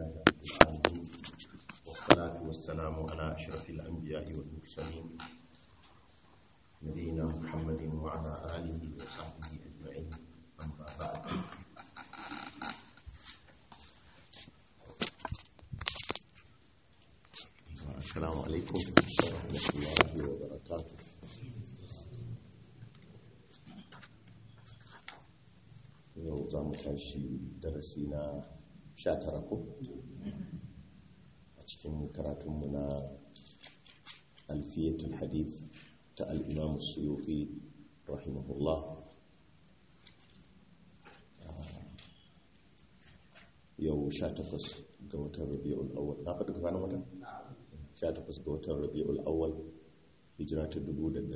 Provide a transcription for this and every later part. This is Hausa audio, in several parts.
لله رب العالمين والصلاة والسلام على أشرف الأنبياء والمرسلين نبينا محمد وعلى آله وصحبه أجمعين أما بعد السلام عليكم ورحمة الله وبركاته yau za mu tashi darasi na sha tara ko a cikin karatunmu na alfiyatul hadith ta al'imamu suyuki rahimahullah yau sha takwas ga watan rabi'ul awwal na faɗi gabanin watan? sha takwas ga watan rabi'ul awwal hijira ta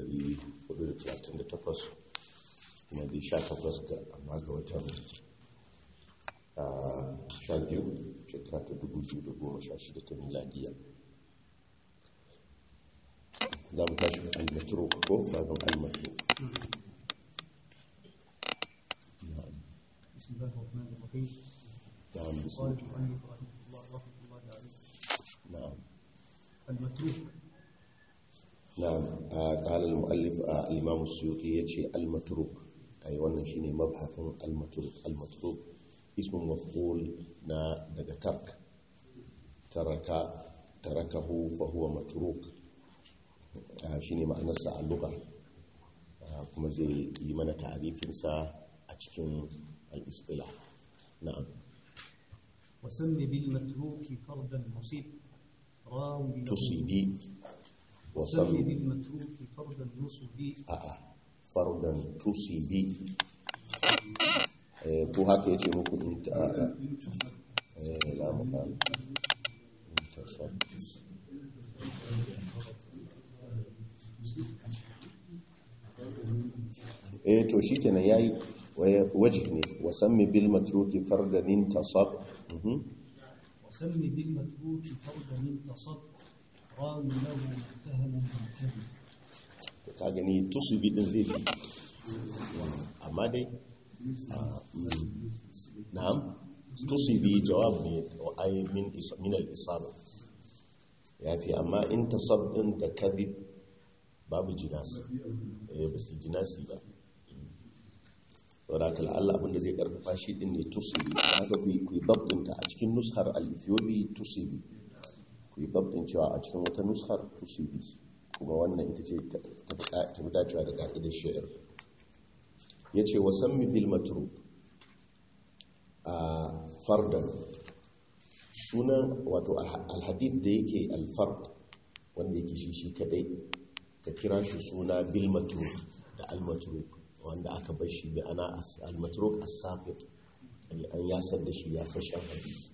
1438 kuma dai sha takwas ga amma ga watan sha biyu shekara ta dubu biyu da goma sha shida ta miladiya za mu tashi almatro ko babin almatro بسم الله الرحمن الرحيم نعم بسم قال الله المؤلف رحمه الله رحمه الله عليه نعم المتروك نعم آه، قال المؤلف آه، الإمام السيوطي يتشي المتروك أي wannan shine mabhasin al-matruk al-matruk ismun maf'ul na daga tark taraka tarakahu fa huwa matruk Ah, shine ma'anarsa a lugha Ah, kuma zai yi mana ta'arifin sa a cikin al-istilah na'am وسم بالمتروك فردا مصيب راوي له- tusibi wa وسم sam بالمتروك فردا نصبي a'a fardan tusibi eh ko haka yace muku in ta eh la mu kan intasab eh to shikenan yayi wajh ne wa sammi bil matruki fardan intasab mhm وسم بالمتروك فردا انتصب راوي له متهم بالكذب to ka gani tusibi din zai fi amma dai ah, mm, na'am tusibi jawab ne wa ai min is- min al-isaba yafi amma in tasab din da kadhib babu jinasi eh ba su jinasi ba saboda kala Allah abinda zai karfafa shi din ne tusibi haka ku yi- ku yi dabtin ta a cikin nushar al-ethiopi tusibi ku yi dabtin cewa a cikin wata nushar tusibi kuma wannan ita ce ta ta fi dacewa da ka'idar shi'ir ya ce wa sammi bil matru a fardan sunan wato alhadith da yake alfard wanda yake shi shi kadai ka kira shi suna bil matru da al matru wanda aka bar shi bi ana as- al matru as-saqit an yasar da shi ya fashin hadisi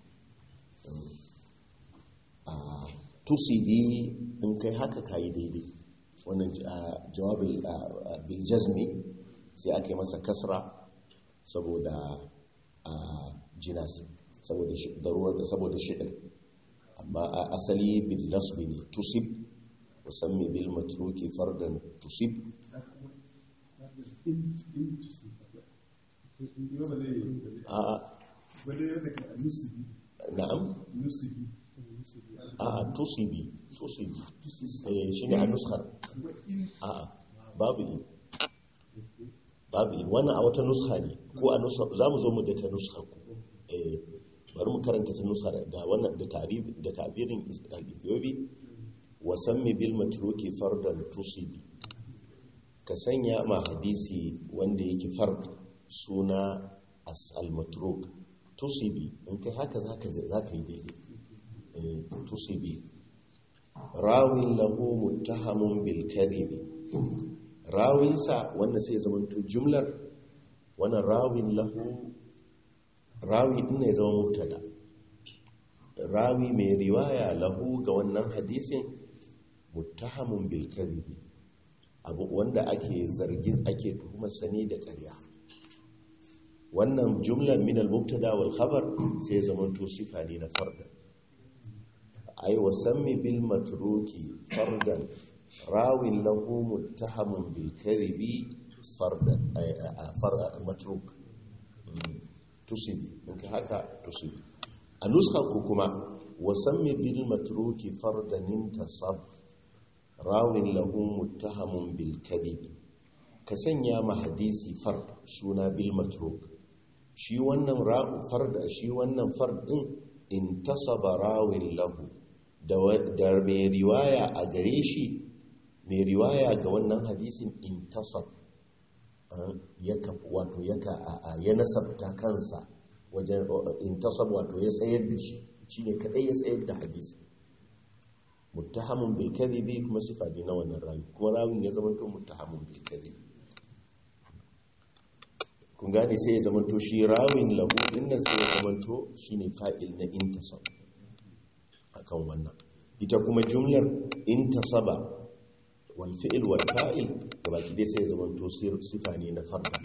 a tusibi in kai haka kayi daidai wannan ah, jawabin ah, bil jazmi sai ake masa kasra saboda ah, jinas saboda shi- darurar da saboda shi'ir amma a asali bil nasbi ne tusib musamman bil matruki fardan tusib a na'am a tusibi tusibi eh shine a nuskar a babu in babu in wannan a wata nuska ne ko a nuska za mu zo mu da ta nuska ku eh bari mu karanta ta nuska da wannan da tarif da tabirin al-ethiopi wa sammi bil matruki fardan tusibi ka sanya ma hadisi wanda yake fard suna as al-matruk tusibi in kai haka zaka zaka yi daidai eh tusibi rawin lahu muttahamun bil kadhibi rawinsa wannan sai zamanto jumlar wannan rawin lahu rawi din ne zama mubtada rawi mai riwaya lahu ga wannan hadisin muttahamun bil kadhibi abu wanda ake zargin ake tuhumar sani da ƙarya wannan jumlar min al mubtada wal khabar sai zamanto sifa ne na fardan ay wa sammi bil matruki fardan rawin lahu muttahamun bil kadhibi fardan ay far matruk tusibi in ka haka tusibi a nuska ku kuma wasammi bil matruki fardanin tasab rawin lahu muttahamun bil kadhibi ka sanya ma hadisi fard suna bil matruk shi wannan ra'u farda shi wannan fard din intasaba rawin lahu da mai riwaya a gare shi mai riwaya ga wannan hadisin intasab ya wato ya nasabta kansa wajen intasab wato ya tsayar da shi shine kadai ya tsayar da hadisi muttahamun bil kadhibi kuma sifa ne na wannan rawi kuma rawin ya zama to muttahamun bil kadhibi kun gane sai ya zama to shi rawin lahu dinnan sai ya zama to shine fa'il na intasab akan wannan ita kuma jumlar intasaba wal fi'il wal fa'il gabaki dai sai ya zama to sifa ne na farda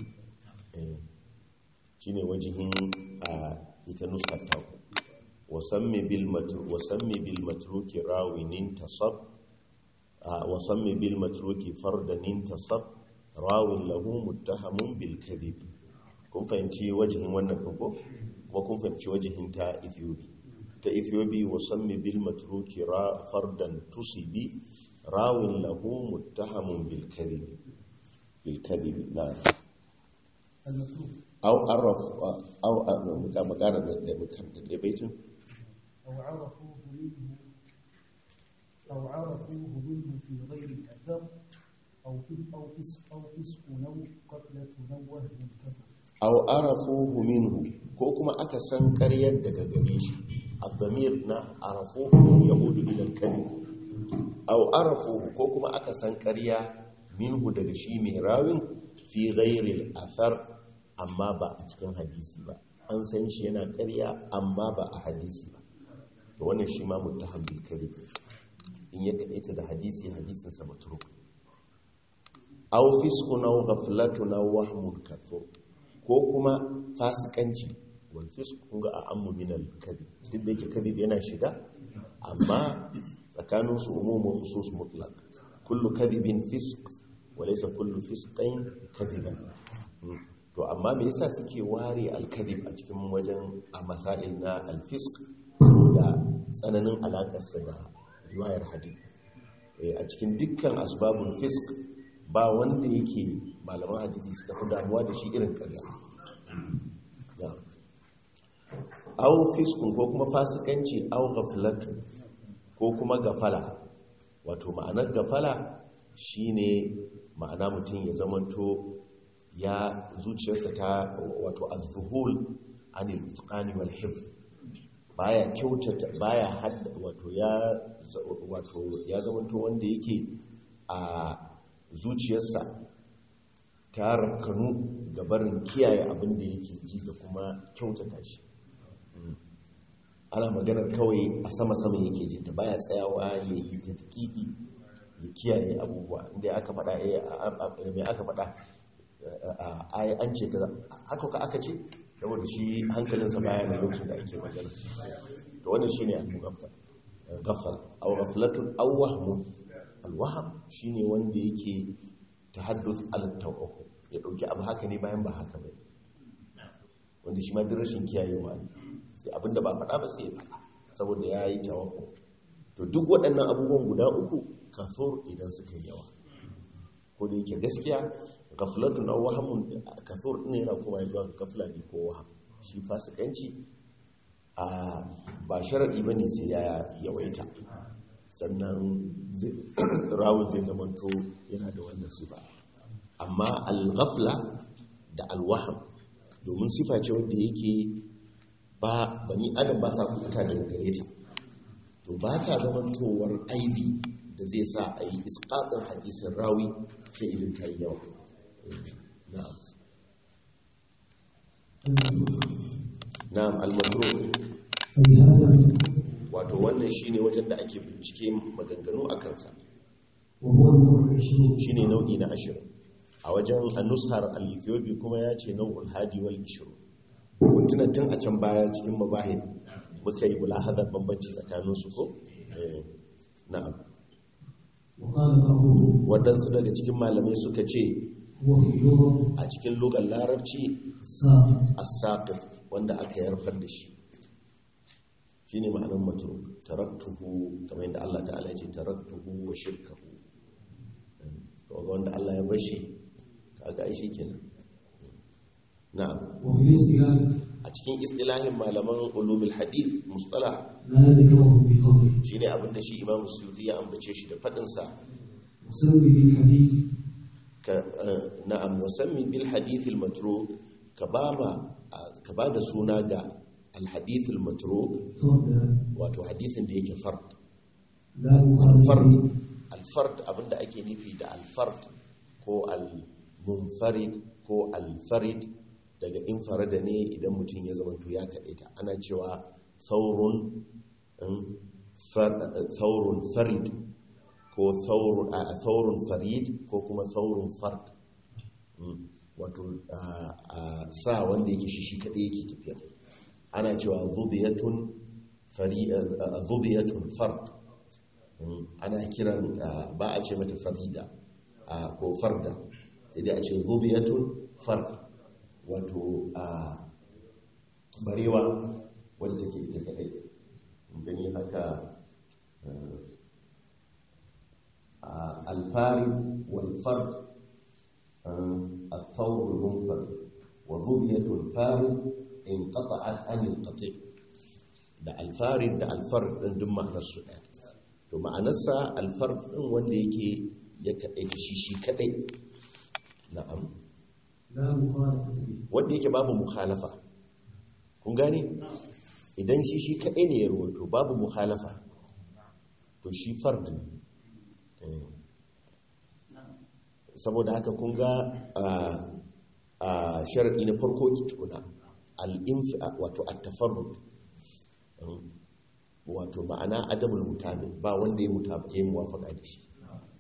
shine wajihin a ita nuskar ta ku wasammi bil matru wasammi bil matruki rawin intasab wasammi bil matruki fardan intasab rawin lahu muttahamun bil kadhib kun fahimci wajihin wannan ko kuma kun fahimci wajihin ta Ethiopia ta Ethiopia wasammi bil matruki fardan tusibi rawin lahu muttahamun bil kadhib bil kadhib na aw araf aw magana da da baitin أو عرفوه منه أو عرفوه منه في غير الأثر أو في أو فسق أو فسق نو قتلة نوه منتفع aw arafuhu minhu ko kuma aka san ƙaryar daga gare shi abdamir na arafuhu yahudu ila al-kadhib aw arafuhu ko kuma aka san ƙarya minhu daga shi mai rawin fi ghairi al-athar amma ba a cikin hadisi ba an san shi yana ƙarya amma ba a hadisi ba to wannan shi ma muttaham bil kadhib in ya kadaita da hadisi hadisin sa matruk aw fisqun aw ghaflatun aw wahmun kathur ko kuma fasikanci wal fisq kun ga a'ammu min al kadhib duk da yake kadhib yana shiga amma tsakanin su umum wa khusus mutlaq kullu kadhibin fisq wa laysa kullu fisqin kadhiban to amma me yasa suke ware al kadhib a cikin wajen a masail na al fisq saboda tsananin alakar sa da riwayar hadith a cikin dukkan asbabul fisq ba wanda yake malaman hadisi suka fi damuwa da shi irin ƙarya au fiskun ko kuma fasikanci au gaflatu ko kuma gafala wato ma'anar gafala shine ma'ana mutum ya zamanto ya zuciyarsa ta wato azzuhul anil itqani wal hifz baya kyautata baya hadda wato ya wato ya zamanto wanda yake a zuciyarsa ta rakanu ga barin kiyaye abin da yake ji da kuma kyautata shi ana maganar kawai a sama-sama yake ji ta baya tsayawa ya yi ta taƙiƙi ya kiyaye abubuwa inda aka faɗa mai aka faɗa an ce ka haka ka aka ce saboda shi hankalinsa baya na lokacin da ake magana to wannan shine al-mugaffal gafal aw ghaflatun aw wahmun al-wahm shine wanda yake tahadduth al-tawaqq ya dauki abu haka ne bayan ba haka ba wanda shi ma duk rashin kiyayewa ne sai abinda ba faɗa ba sai ya faɗa saboda ya yi tawaqq to duk waɗannan abubuwan guda uku kafur idan suka yi yawa ko da yake gaskiya gaflatun aw wahmun kafur din yana kuma zuwa ga gafla ne ko waham shi fasikanci a ba sharadi bane sai ya yawaita sannan rawun zai zamanto yana da wannan sifa amma al-ghafla da al-waham domin sifa ce wanda yake ba bani adam ba sa kuta daga gare ta to ba ta zamantowar aibi da zai sa a yi iskaɗin hadisin rawi sai idan ta yi yawa na'am na'am al-madrur wato wannan shine wajen da ake bincike maganganu a kansa shine nau'i na ashirin a wajen anushar al-ethiopi kuma ya ce nau'ul hadi wal ishiru kuntuna tun a can baya cikin mabahid muka yi mulahadar bambanci tsakanin su ko na'am waɗansu daga cikin malamai suka ce a cikin lugar larabci as wanda aka yarfar da shi shine ma'anar matruk taraktuhu kamar yadda Allah ta'ala ya ce taraktuhu wa shirkahu kaga wanda Allah ya bashi kaga ai shikenan na'am وفي الاستئذان a cikin istilahin malaman ulumul hadith mustalah لا ذكره بقوله shine abinda shi Imam Suyuti ya ambace shi da fadin sa وسمي بالحديث ka eh, na'am wasammi bil hadith al matruk ka bama ka bada suna ga al hadith al matruk فردا wato hadisin da yake fard لا مخالف al-fard به al-fard abinda ake nufi da al-fard ko al-munfarid ko al-farid daga infarada ne idan mutum ya zamanto ya kaɗaita ana cewa saurun in, far- saurun farid ko saurun a saurun farid ko kuma saurun fard Mm, wato a a sa wanda yake shi shi kaɗai yake tafiya ana cewa zubiyatun fari a- a- zubiyatun fard Mm, ana kiran ah, ba a ce mata farida ah, ko farda sai dai a ce zubiyatun fard wato a barewa wadda take ita kadai Mun gani haka ah, alfari walfard الثور المنفرد وظبية الفارد انقطعت عن القطيع da alfarid da alfar ɗin duk ma'anarsu ɗaya to ma'anarsa alfar ɗin wanda yake ya kaɗai shi shi kaɗai na'am لا مخالفة به wanda yake babu mukhalafa kun gane idan shi shi kaɗai ne ya rawaito babu mukhalafa to shi fard ne Eh. saboda haka kun ga a- a sharaɗi na farko ki tuna al-infi wato at-tafarrud Mm. wato ma'ana adamul mutabi ba wanda ya mutaba ya yi muwafaka da shi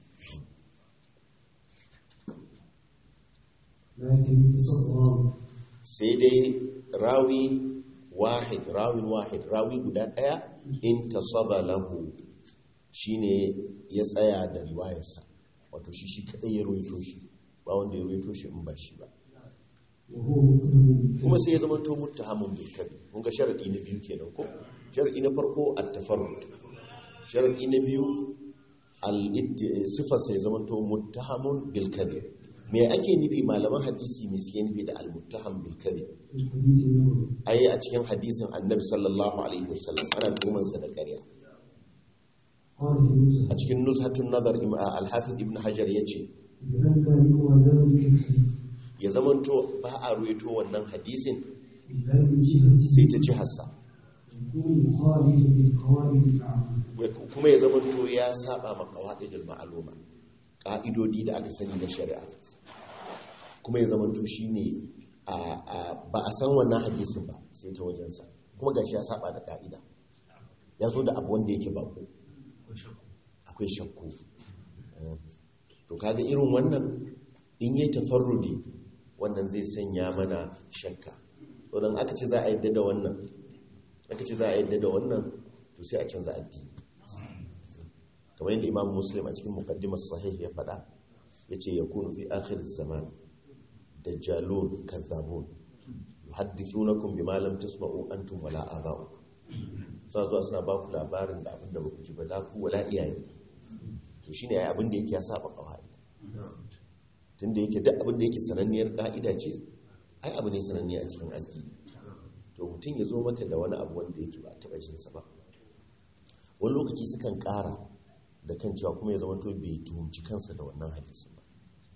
لكن تصور sai dai rawi wahid rawin wahid rawi guda daya in tasaba lahu shine ya tsaya da riwayarsa wato shi shi kadai ya ruwaito shi ba wanda ya ruwaito shi in ba shi ba وهو متهم kuma sai ya zama to muttahamun bil kadhib kun ga sharadi na biyu kenan ko sharadi na farko at-tafarrud sharadi na biyu al sifar sai ya zama to muttahamun bil kadhib me ake nufi malaman hadisi me suke nufi da al-muttaham bil kadhib في الحديث النبوي ai a cikin hadisin annabi sallallahu alaihi wasallam ana tuhumansa da ƙarya قال في النزهة a cikin nuzhatun nazar im- al-hafiz ibn hajar yace بأن يروى ذلك الحديث ya zamanto ba a ruwaito wannan hadisin إلا من جهة sai ta ci hassa يكون مخالفا للقواعد العامة kuma ya zamanto ya saba ma qawaidul ma'luma ka'idodi da aka sani na shari'a kuma ya zamanto shine a a- ba a san wannan hadisin ba sai ta wajensa kuma gashi ya saba da ka'ida ya zo da abu wanda yake bako akwai shakku Eh, to kaga irin wannan in yi tafarrudi wannan zai sanya mana shakka to dan aka ce za a yadda da wannan aka ce za a yadda da wannan to sai a canza addini kamar yadda imam muslim a cikin muqaddimar sahih ya faɗa yace yakunu fi akhir zaman dajjalun kazzabun yuhaddithunakum bima lam tasma'u antum wala aba'ukum sa zuwa suna ba ku labarin da abin da ba ku ji ba la ku wala iyaye to shine ai abin da yake ya saba kawai tunda yake duk abin da yake sananniyar ka'ida ce ai abu ne sananne a cikin addini to mutum ya zo maka da wani abu wanda yake ba taɓa jin sa ba wani lokaci sukan ƙara da kan cewa kuma ya zama to bai tuhumci kansa da wannan hadisin ba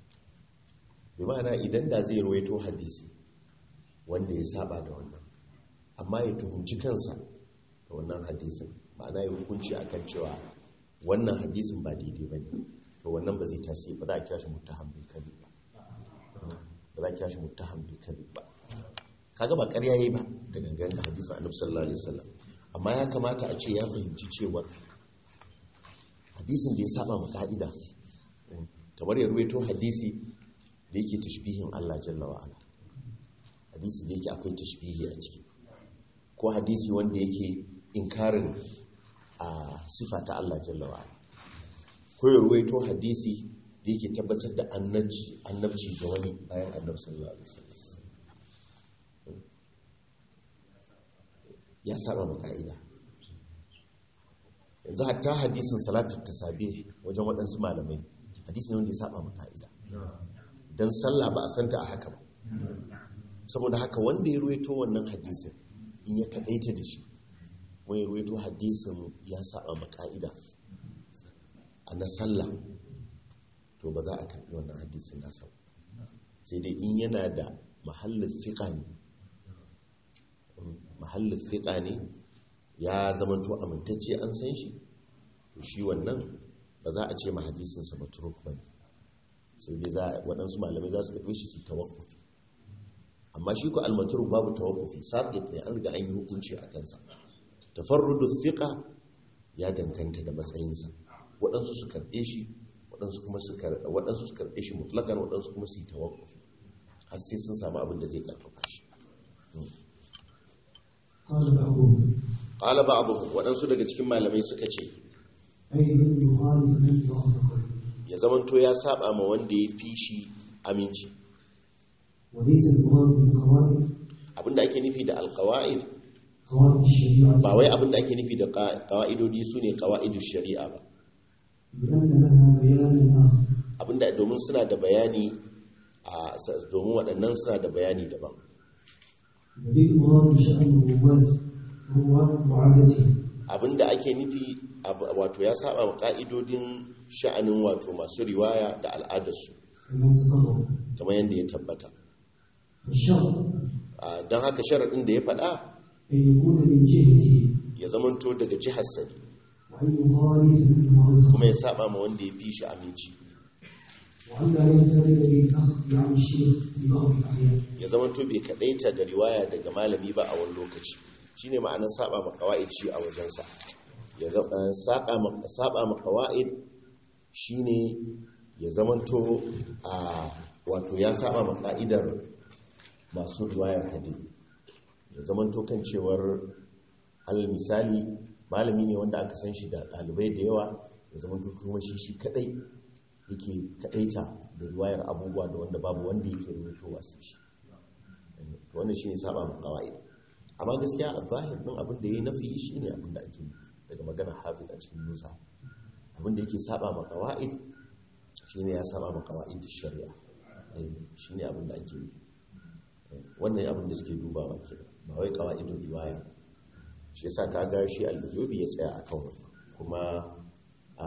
bi ma'ana idan da zai ruwaito hadisi wanda ya saba da wannan amma ya tuhumci kansa da wannan hadisin ma'ana ya hukunci akan cewa wannan hadisin ba daidai ba ne to wannan ba zai tasiri ba za a kira shi muttaham bil kadhib ba ba za a kira shi muttaham bil kadhib ba kaga ba ƙarya yayi ba da gangan da hadisin annabi sallallahu alaihi wasallam amma ya kamata a ce ya fahimci cewa hadisin da ya saba ma ka'ida kamar ya ruwaito hadisi da yake tashbihin Allah jalla wa ala hadisi da yake akwai tashbihi a ciki ko hadisi wanda yake inkarin a sifa ta Allah jalla wa ala ko ya ruwaito hadisi da yake tabbatar da annabci annabci ga wani bayan annabi sallallahu alaihi wasallam ya saba ma ka'ida yanzu hatta hadisin salatu tasabi wajen waɗansu malamai hadisin wanda ya saba ma ka'ida dan sallah ba a santa a haka ba saboda haka wanda ya ruwaito wannan hadisin in ya kadaita da shi wani ya ruwaito hadisin ya saba ma ka'ida a na sallah to ba za a karbi wannan hadisin nasa ba sai dai in yana da mahallin fiƙa ne mahallin fiƙa ne ya zamanto amintacce an san shi to shi wannan ba za a ce ma hadisinsa ba turuk ba ne sai dai za waɗansu malamai za su karɓe shi su tawakkufi amma shi ko almaturuk babu tawakkufi sabit ne an riga an yi hukunci a kansa tafarrudu thiqa ya danganta da matsayinsa waɗansu su karɓe shi waɗansu kuma su karɓe waɗansu su karɓe shi mutlakan waɗansu kuma su yi tawakkufi har sai sun samu abin da zai karfafa shi قال بعضهم qala ba'dhum waɗansu daga cikin malamai suka ce أي من يخالف من وافقه ya zamanto ya saba ma wanda ya fi shi aminci وليس المراد بالقواعد abinda ake nufi da alqawaid قواعد الشريعة ba wai abinda ake nufi da qawaidodi sune qawaidush shari'a ba لأن لها بيانا آخر abinda domin suna da bayani a domin waɗannan suna da bayani daban وللمراد شأن الرواة رواة وعادتهم abinda ake nufi ab- wato ya saba ma ka'idodin sha'anin wato masu riwaya da al'adarsu كما تقرر kamar yadda ya tabbata فالشرط A, don haka sharaɗin da ya faɗa أن يكون من جهته ya zamanto daga jihar sani وأن يخالف من معرفة kuma ya saba ma wanda ya fi shi aminci وأن لا ينفرد بالأخذ عن الشيخ في بعض الأحيان ya zamanto bai kaɗaita da riwaya daga malami ba a wani lokaci shine ma'anar saba ma qawaid shi a wajensa ya za- eh, saka ma- saba ma qawaid shine ya zamanto a wato ya saba ma ka'idar masu riwayar hadisi ya zamanto kan cewar alal misali malami ne wanda aka san shi da ɗalibai da yawa ya zamanto kuma shi shi kadai yake kadaita da riwayar abubuwa da wanda babu wanda yake rubutowa su shi to wannan shine saba ma qawaid amma gaskiya a zahir din abin da yayi nafi shine abin da ake nufi daga magana hafiz a cikin musa abin da yake saba ma qawaid shine ya saba ma qawaid shari'a Eh, shine abin da ake nufi Eh, wannan abin da suke dubawa ke ba wai qawaidul riwaya shi yasa kaga shi al-bujubi ya tsaya akan wannan kuma a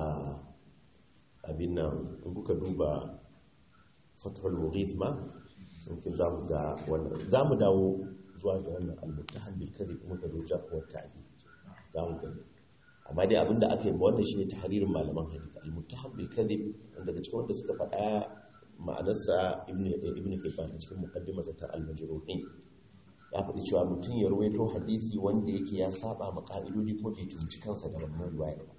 abin nan in kuka duba fathul mughith ma mumkin za mu ga wannan za mu dawo zuwa ga wannan al-muttahan bil kadhib kuma ka doja ko ta'di za mu gani amma dai abinda aka yi ba wannan shine tahririn malaman hadith al-muttahan bil kadhib wanda daga cikin wanda suka faɗa ma'anarsa ibnu ibnu hibban a cikin muqaddimarsa ta al-majruhin ya faɗi cewa mutum ya ruwaito hadisi wanda yake ya saba ma ka'idodi kuma bai tunci kansa da wannan riwayar ba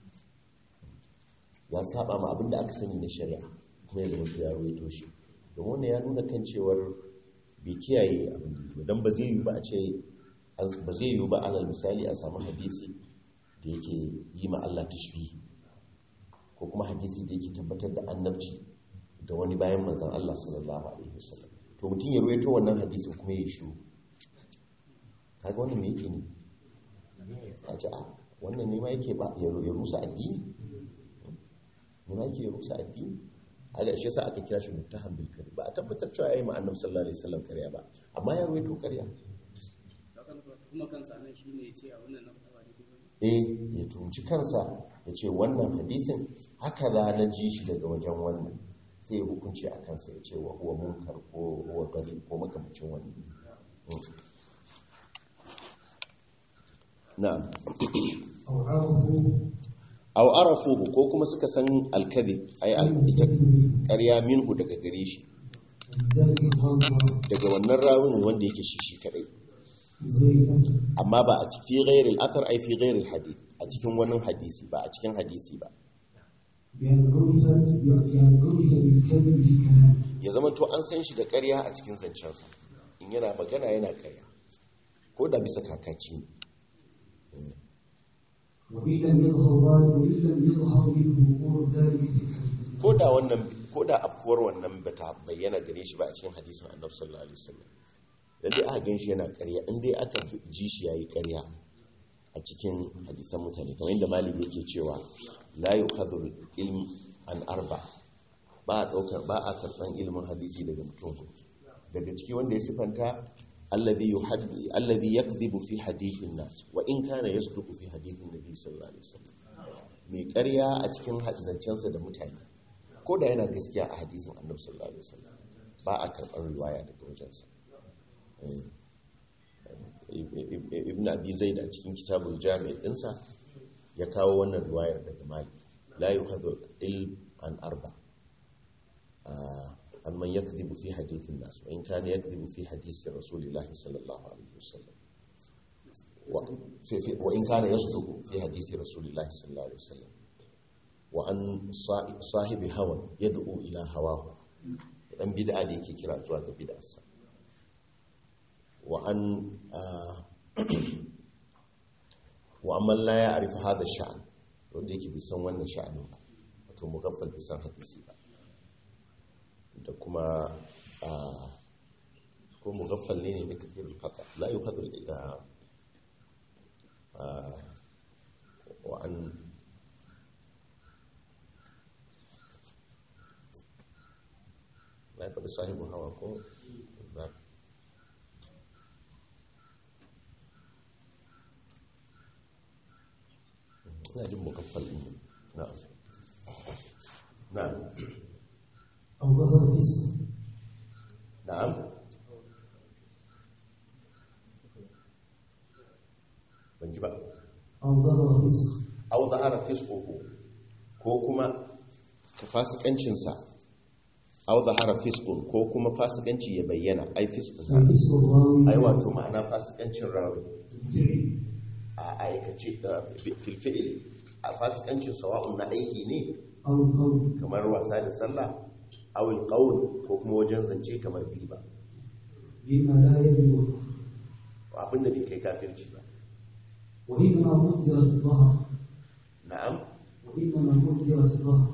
ya saba ma abinda aka sani na shari'a kuma ya zama ya ruwaito shi domin wannan ya nuna kan cewar bai kiyaye abin da yake don ba zai yi ba a ce ba zai yi ba alal misali a samu hadisi da yake yi ma Allah tashbihi ko kuma hadisi da yake tabbatar da annabci da wani bayan manzon Allah sallallahu alaihi wasallam to mutum ya ruwaito wannan hadisin kuma ya shiru kaga wannan me yake ne a ce a wannan ne ma yake ba ya rusa addini ne ma yake ya rusa addini aga shi yasa aka kira shi muttaham bil kadhib ba a tabbatar cewa yayi ma annabi sallallahu alaihi wasallam ƙarya ba amma ya ruwaito ƙarya kuma kansa nan shine ya ce a wannan na faɗa ba daidai ba eh ya tunci kansa ya ce wannan hadisin haka za na ji shi daga wajen wannan sai ya hukunci a kansa ya ce wa huwa munkar ko huwa gari ko makamacin wani na'am أو عرفوا aw arafuhu ko kuma suka san alkadhib ay al ita ƙarya minhu daga gare shi من ذلك الغرض daga wannan rawun wanda yake shi shi kadai غير الأثر amma ba a cikin ghairil athar ai fi ghairil hadith a cikin wani hadisi ba a cikin hadisi ba بأن عرف بأن عرف بالكذب في كلامه ya zama to an san shi da ƙarya a cikin zancensa in yana magana yana ƙarya ko da bisa kakaci ne وإن لم يظهر ذلك وإن لم يظهر منه وقوع ذلك في الحديث ko da wannan ko da afkuwar wannan bata bayyana gare shi ba a cikin hadisin annabi sallallahu alaihi wasallam dan dai aka ganshi yana ƙarya in dai aka ji shi yayi ƙarya a cikin hadisan mutane kamar yadda malik yake cewa la yukhadhu ilm an arba ba a daukar ba a karban ilimin hadisi daga mutum daga ciki wanda ya sifanta alladhi yuhaddi alladhi yakdhibu fi hadithin nas wa in kana yasduqu fi hadithin nabi sallallahu alaihi wasallam mai ƙarya a cikin zancensa da mutane ko da yana gaskiya a hadisin annabi sallallahu alaihi wasallam ba a karɓar riwaya daga wajensa ibn abi zaid a cikin kitabul jami' dinsa ya kawo wannan riwayar daga malik la yuhadhu ilm an arba an man yakdhibu fi hadithin nas wa in kana yakdhibu fi hadisi rasulillahi sallallahu alaihi wasallam wa in kana yasduqu fi hadithi rasulillahi sallallahu alaihi wasallam wa an sahibi hawan yad'u ila hawahu dan bid'a da yake kira zuwa ga bid'arsa wa an wa amman la ya'rif hadha sha'an wanda yake bi san wannan sha'anin ba wato mugaffal bi san hadisi ba da kuma ko mugaffal ne ne da kafirul qata la yuqadru ila wa an na faɗi sahibu hawa ko ba ina jin mukaffal ɗin na na أو ظهر اسم na'am ban ji ba أو ظهر اسم au zahara fisquhu ko kuma fasikancinsa au zahara fisqun ko kuma fasikanci ya bayyana ai fisqunsa أي اسم الراوي ai wato ma'ana fasikancin rawi بالفعل a aikace da filfi'il a fasikancin sawa'un na aiki ne أو القول kamar wasa da sallah awil qaul ko kuma wajen zance kamar giba بما لا يبلغ abinda bai kai kafirci ba وإنما قدرت الظهر na'am وإنما قدرت الظهر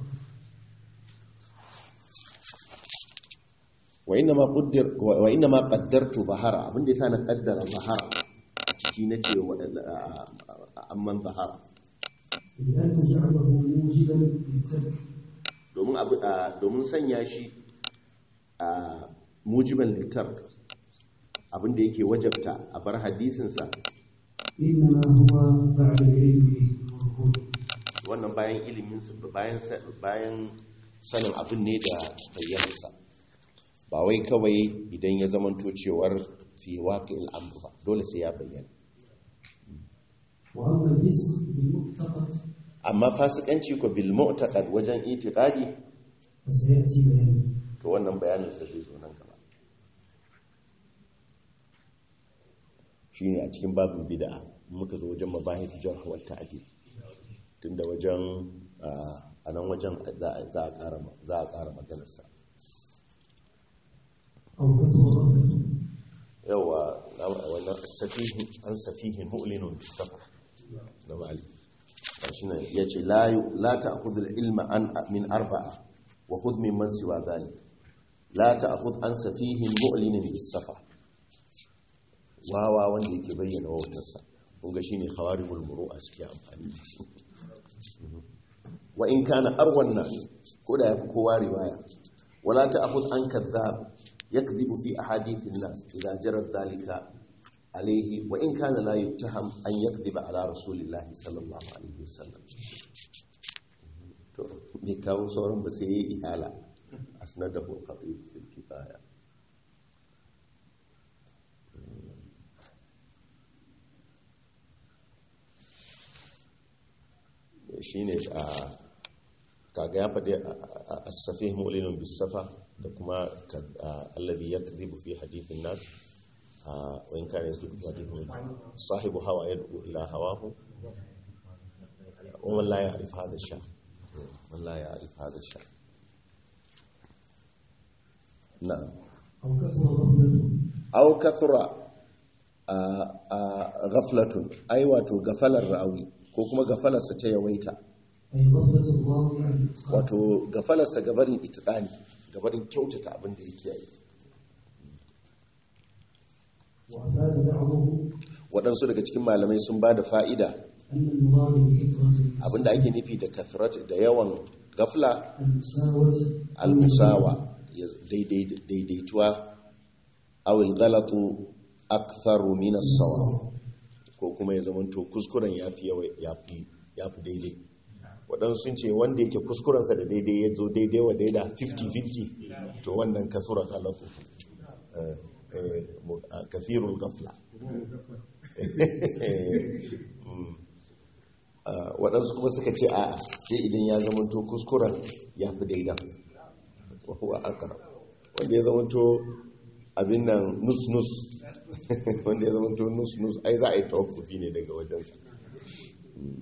wa inna ma qaddir wa inna ma qaddartu bahara abinda yasa na qaddara bahara a ciki nace wa amman bahara لأن جعله موجبا للترك domin abu a domin sanya shi a mujiban litar abinda yake wajabta a bar hadisinsa إنما هو بعد العلم به والظهور wannan bayan ilimin bayan bayan sanin abin ne da bayyanarsa ba wai kawai idan ya zamanto cewar fi waƙil amr ba dole sai ya bayyana وأما الاسم بالمعتقد amma fasikanci ko bil mu'taqad wajen itiqadi فسيأتي بيانه to wannan bayanin sa zai zo nan gaba shine a cikin babin bid'a muka zo wajen mabahith jarh wal ta'dil tunda wajen a nan wajen za a za a ƙara za a ƙara maganar sa أو كثر غفلة yawa wannan safihin an safihin mu'linun bis safar na mali shi ne yace la yu- la ta'khudh al ilma an min arba'a wa khudh mimman siwa dhalik la ta'khudh an safihin mu'linin bis safar wawa wanda yake bayyana wautarsa kun ga shine khawarimul muru'a suke amfani da shi wa in kana arwan nas ko da yafi kowa riwaya wala ta'khudh an kadhab yakdhibu fi ahadithin nas idza jarat dhalika alayhi wa in kana la yuttaham an yakdhiba ala rasulillahi sallallahu alaihi wasallam to bai kawo sauran ba sai yayi ihala asnadahu al-khatib fil kifaya shi ne a kaga ya faɗi a safi mu'linin bisafa da kuma allazi ya kazibu fi hadithin nas a wani kare su fi hadithin sahibu hawa ya dubu ila hawahu ومن لا يعرف هذا الشأن من لا يعرف هذا الشأن نعم أو كثر غفلة أو كثر آه، آه، غفلة أي واتو غفل الرأوي كوكما غفل ستيويتا أي غفلة الراوي عن الإتقان wato gafalarsa gabarin itikani gabarin kyautata abin da yake yi وأفاد بعضه waɗansu daga cikin malamai sun ba da fa'ida أن المراد بكثرة abinda ake nufi da kathrat da yawan gafla المساواة al-musawa ya daidai- daidaituwa awil galatu aktharu min as-sawa ko kuma ya zamanto kuskuren yafi yawa yafi yafi daidai waɗansu sun ce wanda yake kuskurensa da daidai ya zo daidai wa daida 50-50 to wannan kasura galatu Eh, eh, mu- a kathirul gafla Mm. Ah, waɗansu kuma suka ce a sai idan ya zamanto kuskuren ya fi daidan wa akara wanda ya zamanto abin nan nus-nus wanda ya zamanto nus-nus ai za a yi tawakufi ne daga wajensa Mm.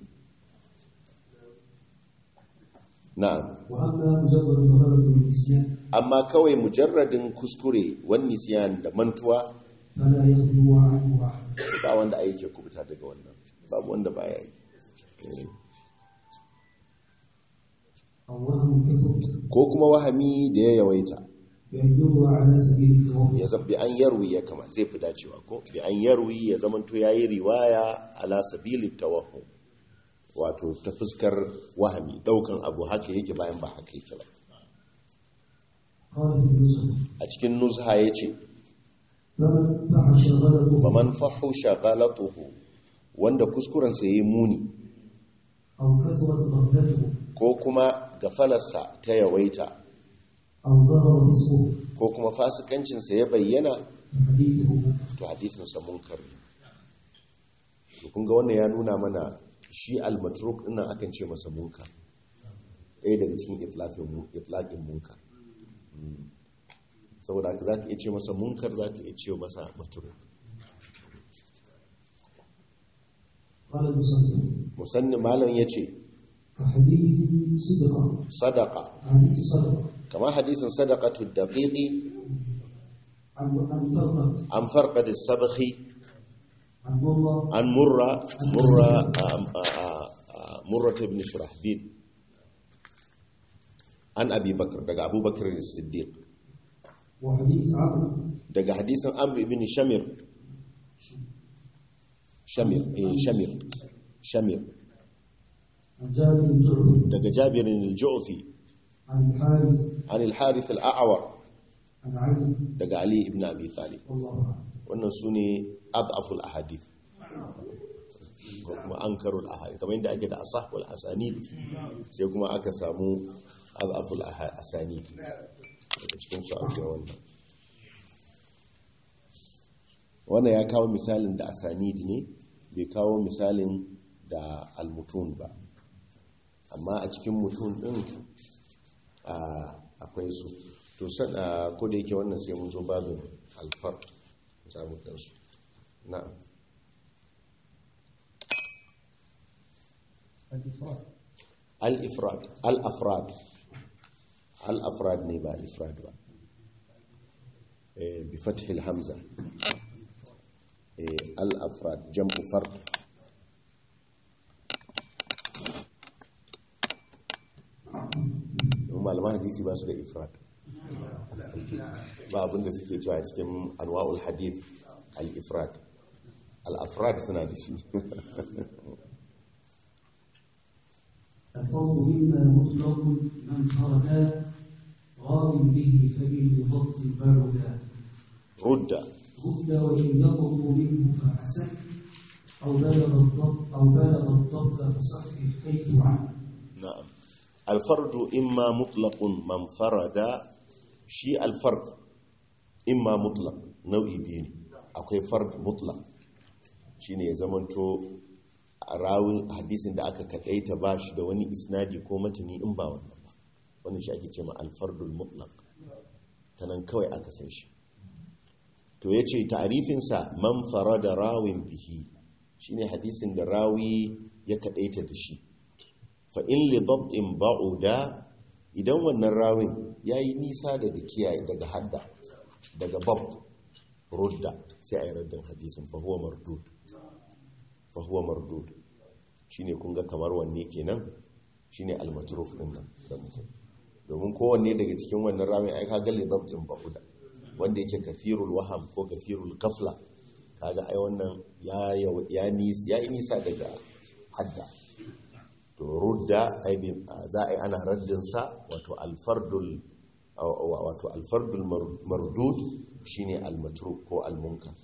na'am وأما مجرد الغلط والنسيان amma kawai mujarradin kuskure wani siyan da mantuwa فلا يخلو عنه أحد ba wanda a yake kubuta daga wannan babu wanda ba ya yi Eh. أو وهم كثر ko kuma wahami da ya yawaita بأن يروى على سبيل التوقف ya zabi an yarwi ya kama zai fi dacewa ko bi an yarwi ya zamanto yayi riwaya ala sabili tawahhum wato ta fuskar wahami daukan abu haka yake bayan ba haka yake ba قال في النسخ a cikin nuzha yace فمن فحش غلطه faman fahusha ghalatuhu wanda kuskuren sa yayi muni أو كثرت غفلته ko kuma gafalarsa ta yawaita أو ظهر فسقه ko kuma fasikancin sa ya bayyana فحديثه منكر to hadisin sa munkar ne to kun ga wannan ya nuna mana shi al-matruk dinnan akan ce masa munkar ɗaya daga cikin itlafin mu- itlaqin munkar Mm. saboda haka zaka iya ce masa munkar zaka iya ce masa matruk قال المصنف musanni malam yace كحديث صدقة sadaqa حديث صدقة kamar hadisin sadaqatu daqiqi عن عن فرقة an farqad as-sabkhi عن والله an murra murra a- a- a- murra ibn shurahbil an abi bakr daga abubakar as-siddiq وحديث عمرو daga hadisin amr ibn shamir shamir eh shamir shamir عن جابر بن جعفر daga jabir al-ju'fi عن الحارث an al-harith al-a'war عن علي daga ali ibn abi talib والله أعلم wannan sune adhaful ahadith ko kuma ankarul ahadith kamar yadda ake da asahul asanid sai kuma aka samu adhaful aha- asanid daga cikin su akwai wannan wannan ya kawo misalin da asanid ne bai kawo misalin da almutun ba amma a cikin mutum din a, akwai su to san a, ko da yake wannan sai mun zo babin alfar za mu gansu na'am الإفراد al-ifrad al-afrad al-afrad ne ba al-ifrad ba eh bi fathil hamza eh al-afrad jam'u fard Don malaman hadisi ba su da ifrad ba abinda suke cewa a cikin anwa'ul hadith al-ifrad al-afrad suna da shi الفرض مما مطلق من فردا راض به فإن بضبط بردا rudda رد وإن يضبط منه فحسن أو بلغ الضبط أو بلغ الضبط فصحح حيث عنه na'am alfardu imma mutlaqun man farada shi alfard imma mutlaq nau'i biyu ne akwai fard mutlaq shine ya zamanto a rawin hadisin da aka kadaita ba shi da wani isnadi ko matani in ba wannan ba wannan shi ake cewa alfardul mutlaq tanan kawai aka san shi to yace ta'rifin sa man farada rawin bihi shine hadisin da rawi ya kadaita da shi fa'in lidabtin ba'uda idan wannan rawin ya yi nisa daga kiyaye daga hadda daga bab rudda sai a yi raddin hadisin fahuwa mardud fahuwa mardud shi ne kunga kamar wanne kenan shi ne almaturuf ɗin nan da muke domin kowanne daga cikin wannan rawin ai ka ga lidabtin ba'uda wanda yake kafirul waham ko kafirul gafla kaga ai wannan ya yaw- ya nis ya yi nisa daga hadda to rudda ai bi- za a yi ana raddin sa wato alfardul wato alfardul mar- mardud shine almatruk ko almunkar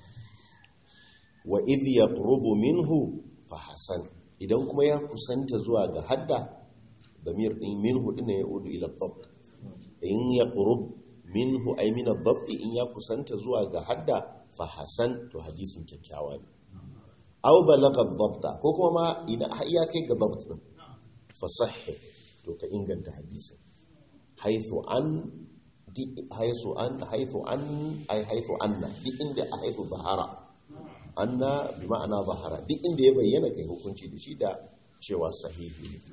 wa idh yaqrubu minhu fa hasan idan kuma ya kusanta zuwa ga hadda damir din minhu din ya udu ila dhabt in yaqrub minhu ay min ad-dhabt in ya kusanta zuwa ga hadda fa hasan to hadisin kyakkyawa ne aw balagha ad-dhabt ko kuma ma ina har ya kai ga dhabt din fa sahih to ka inganta hadisin haythu an di haythu an haythu an ay haythu anna di inda haythu zahara anna bi ma'ana zahara duk inda ya bayyana kai hukunci da shi da cewa sahihi ne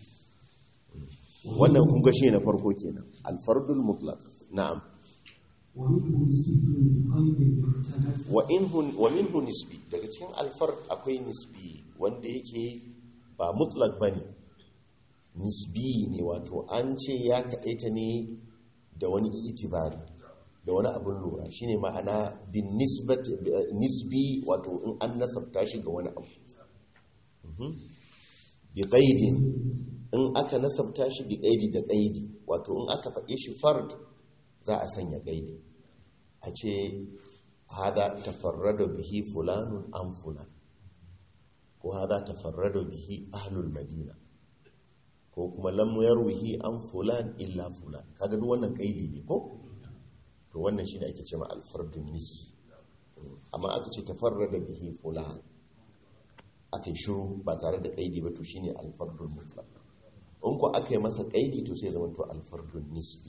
wannan kun ga shi na farko kenan alfardul mutlaq na'am ومنه نسبي بقيد يعتمد wa inhu wa minhu nisbi daga cikin alfard akwai nisbi wanda yake ba mutlaq bane nisbi ne wato an ce ya kadaita ne da wani itibari da wani abin lura shine ma'ana bin nisbati nisbi wato in an nasabta shi ga wani abu Mhm. bi qaidin in aka nasabta shi bi qaidi da qaidi wato in aka faɗe shi fard za a sanya qaidi a ce hada tafarrada bihi fulanun an fulan ko hada tafarrada bihi ahlul madina ko kuma lam yarwihi an fulan illa fulan kaga duk wannan kaidi ne ko to wannan shine ake cewa alfardun nisbi amma aka ce tafarrada bihi fulan aka yi shiru ba tare da kaidi ba to shine alfardun mutlaq in ko aka yi masa kaidi to sai zama to alfardun nisbi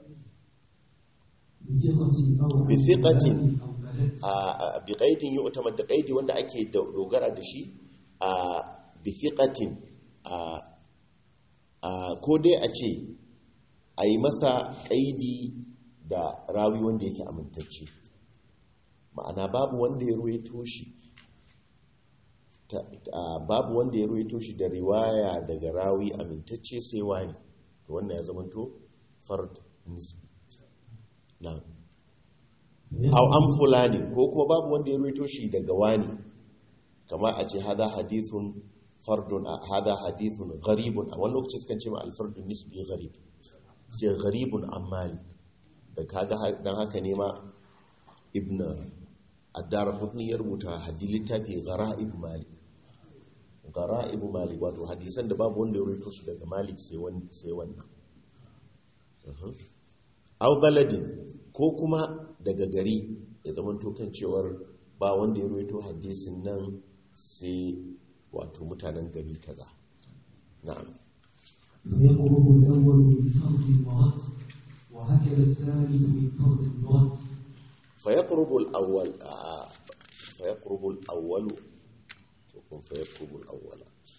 بثقة أو بثقة. أو بلد a bi qaidin yu'tamad da qaidi wanda ake do- dogara da shi a bi thiqatin a a ko dai a ce a yi masa qaidi da rawi wanda yake amintacce ma'ana babu wanda ya ruwaito shi ta- ta- babu wanda ya ruwaito shi da riwaya daga rawi amintacce sai wani to wannan ya zamanto fard nisbi na'am aw an fulani ko kuma babu wanda ya ruwaito shi daga wani kama a ce hada hadithun fardun a hada hadithun gharibun a wani lokaci sukan ce ma alfardun nisbi gharib sai gharibun an malik da kaga ha- dan haka ne ma ibn addar qutni ya rubuta hadith littafi ghara'ib malik ghara'ib malik wato hadisan da babu wanda ya ruwaito su daga malik sai wani sai wannan Mhm. au baladin ko kuma daga gari ya zama kan cewar ba wanda ya ruwaito hadisin nan sai wato mutanen gari kaza na'am فيقرب الأول من فرض ورد وهكذا الثالث من فرض ورد فيقرب الأول آه، فيقرب الأول تكون فيقرب الأول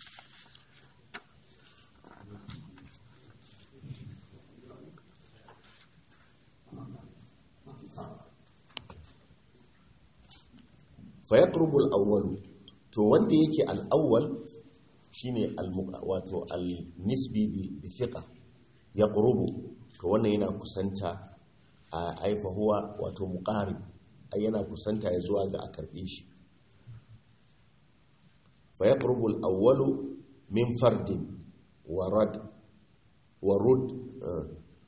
فيقرب الأول to wanda yake al'awwal shine al-muqa wato al-nisbi bi bi thiqa yaqrubu to wannan yana kusanta a aifa huwa wato muqarib ai yana kusanta ya zuwa ga a karbe shi fa yaqrubu al-awwalu min fardin warad warud eh,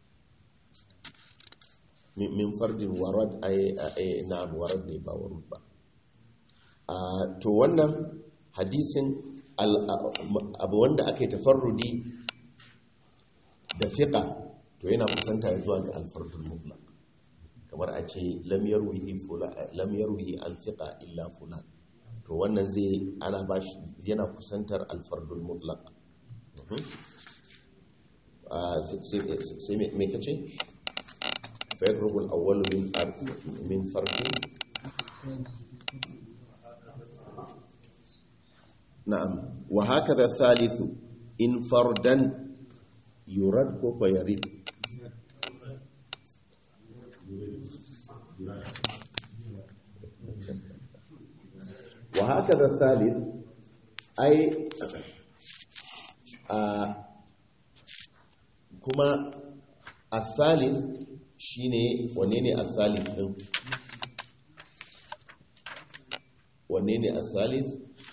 min min fardin warad ai ai na'am warad ne ba warud ba Ah, to wannan hadisin al- abu wanda aka yi tafarrudi da fiƙa to yana kusanta ya zuwa ga alfardul mutlaq kamar a ce lam yarwihi fula lam yarwihi an fiqa illa fulan to wannan zai ana bashi yana kusantar alfardul mutlaq Mhm. Ah, sai sai me me kace fa yaqrubu al-awwal min fard min fardin na'am wa hakadha thalithu in fardan yurad ko ko yarid wa hakadha thalith ai a kuma الثالث shine wanne ne الثالث din wanne ne a thalith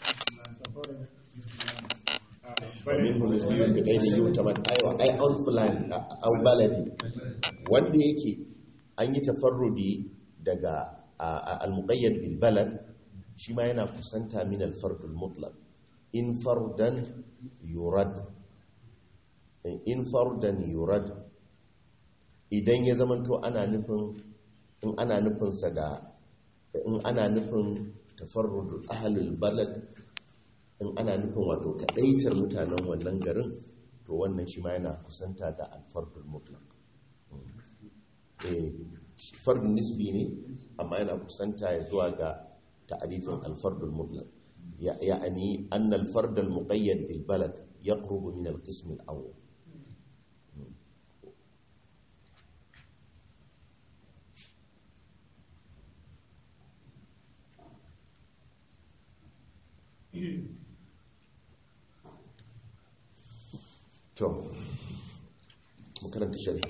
ومنه نسبي بغير يعتمد ايوه اي on fulani au baladi wanda yake an yi tafarrudi daga al-muqayyad bil balad shi ma yana kusanta min al-fard al-mutlaq in fardan yurad in fardan yurad idan ya zamanto ana nufin in ana nufin sa da in ana nufin tafarrud ahlul balad in ana nufin wato kadaitar mutanen wannan garin to wannan shi ma yana kusanta da alfardul mutlaq eh fardun nisbi ne amma yana kusanta ya zuwa ga ta'arifin alfardul mutlaq ya'ani anna alfard almuqayyad bil balad yaqrubu min alqism alawwal to makaranta shari'a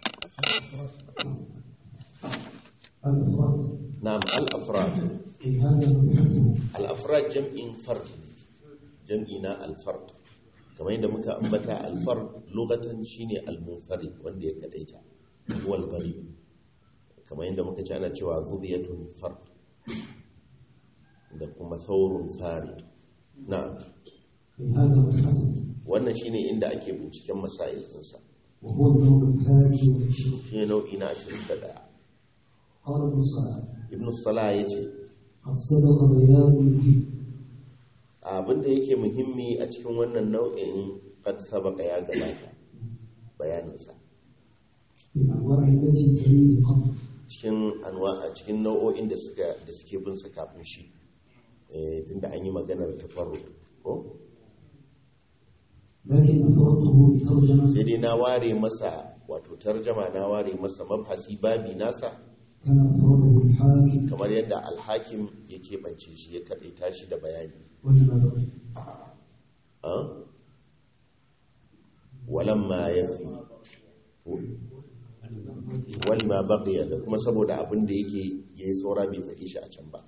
الأفراد na'am al-afrad في هذا المبحث al-afrad jam'in fard jam'i na al-fard kamar yadda muka ambata al-fard lugatan shine al-munfarid wanda ya kadaita wal gharib kamar yadda muka ci ana cewa zubiyatun fard da kuma thawrun farid na'am في هذا المبحث wannan shine inda ake binciken masail ɗinsa وهو النوع الحادي والعشرون shine nau'i na 21 قال ابن صلاح ibn salah yace قد سبق بيان المهم abinda yake muhimmi a cikin wannan nau'in qad sabaka ya gabata bayaninsa في الأنواع التي تليه قبل cikin anwa a cikin nau'o'in da suka da suke bin sa kafin shi eh tunda an yi maganar tafarrud ko لكن أفردته بترجمة sai dai na ware masa wato tarjama na ware masa mabhasi babi nasa كما أفرده الحاكم kamar yadda alhakim ya keɓance shi ya kaɗaita shi da bayani ولما بقي ah? walamma ya fi walima baqiya da kuma saboda abin da yake ya yi tsora bai faɗi shi a can ba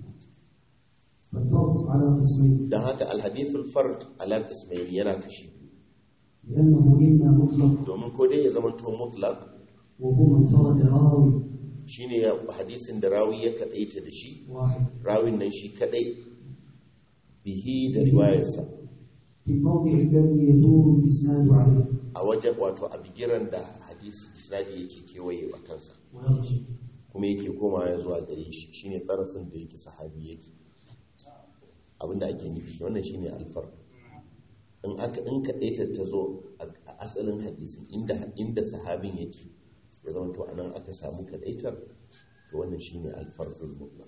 فالفرد على قسمين don haka alhadithul fard ala ismaili yana kashi biyu لأنه إما مطلق domin ko dai ya zama to mutlaq وهو من فرد راوي shine ya hadisin da rawi ya kadaita da shi واحد rawin nan shi kadai bihi da riwayarsa في الموضع الذي يدور الإسناد عليه a wajen wato a bigiran da hadisi isnadi yake kewaye a kansa ويرجع kuma yake koma ya zuwa gare shi shine tarafin da yake sahabi yake abinda ake nufi wannan shine alfar in aka in kadaita ta zo a asalin hadisin inda inda sahabin yake ya zama to anan aka samu kadaitar to wannan shine alfardul mutlaq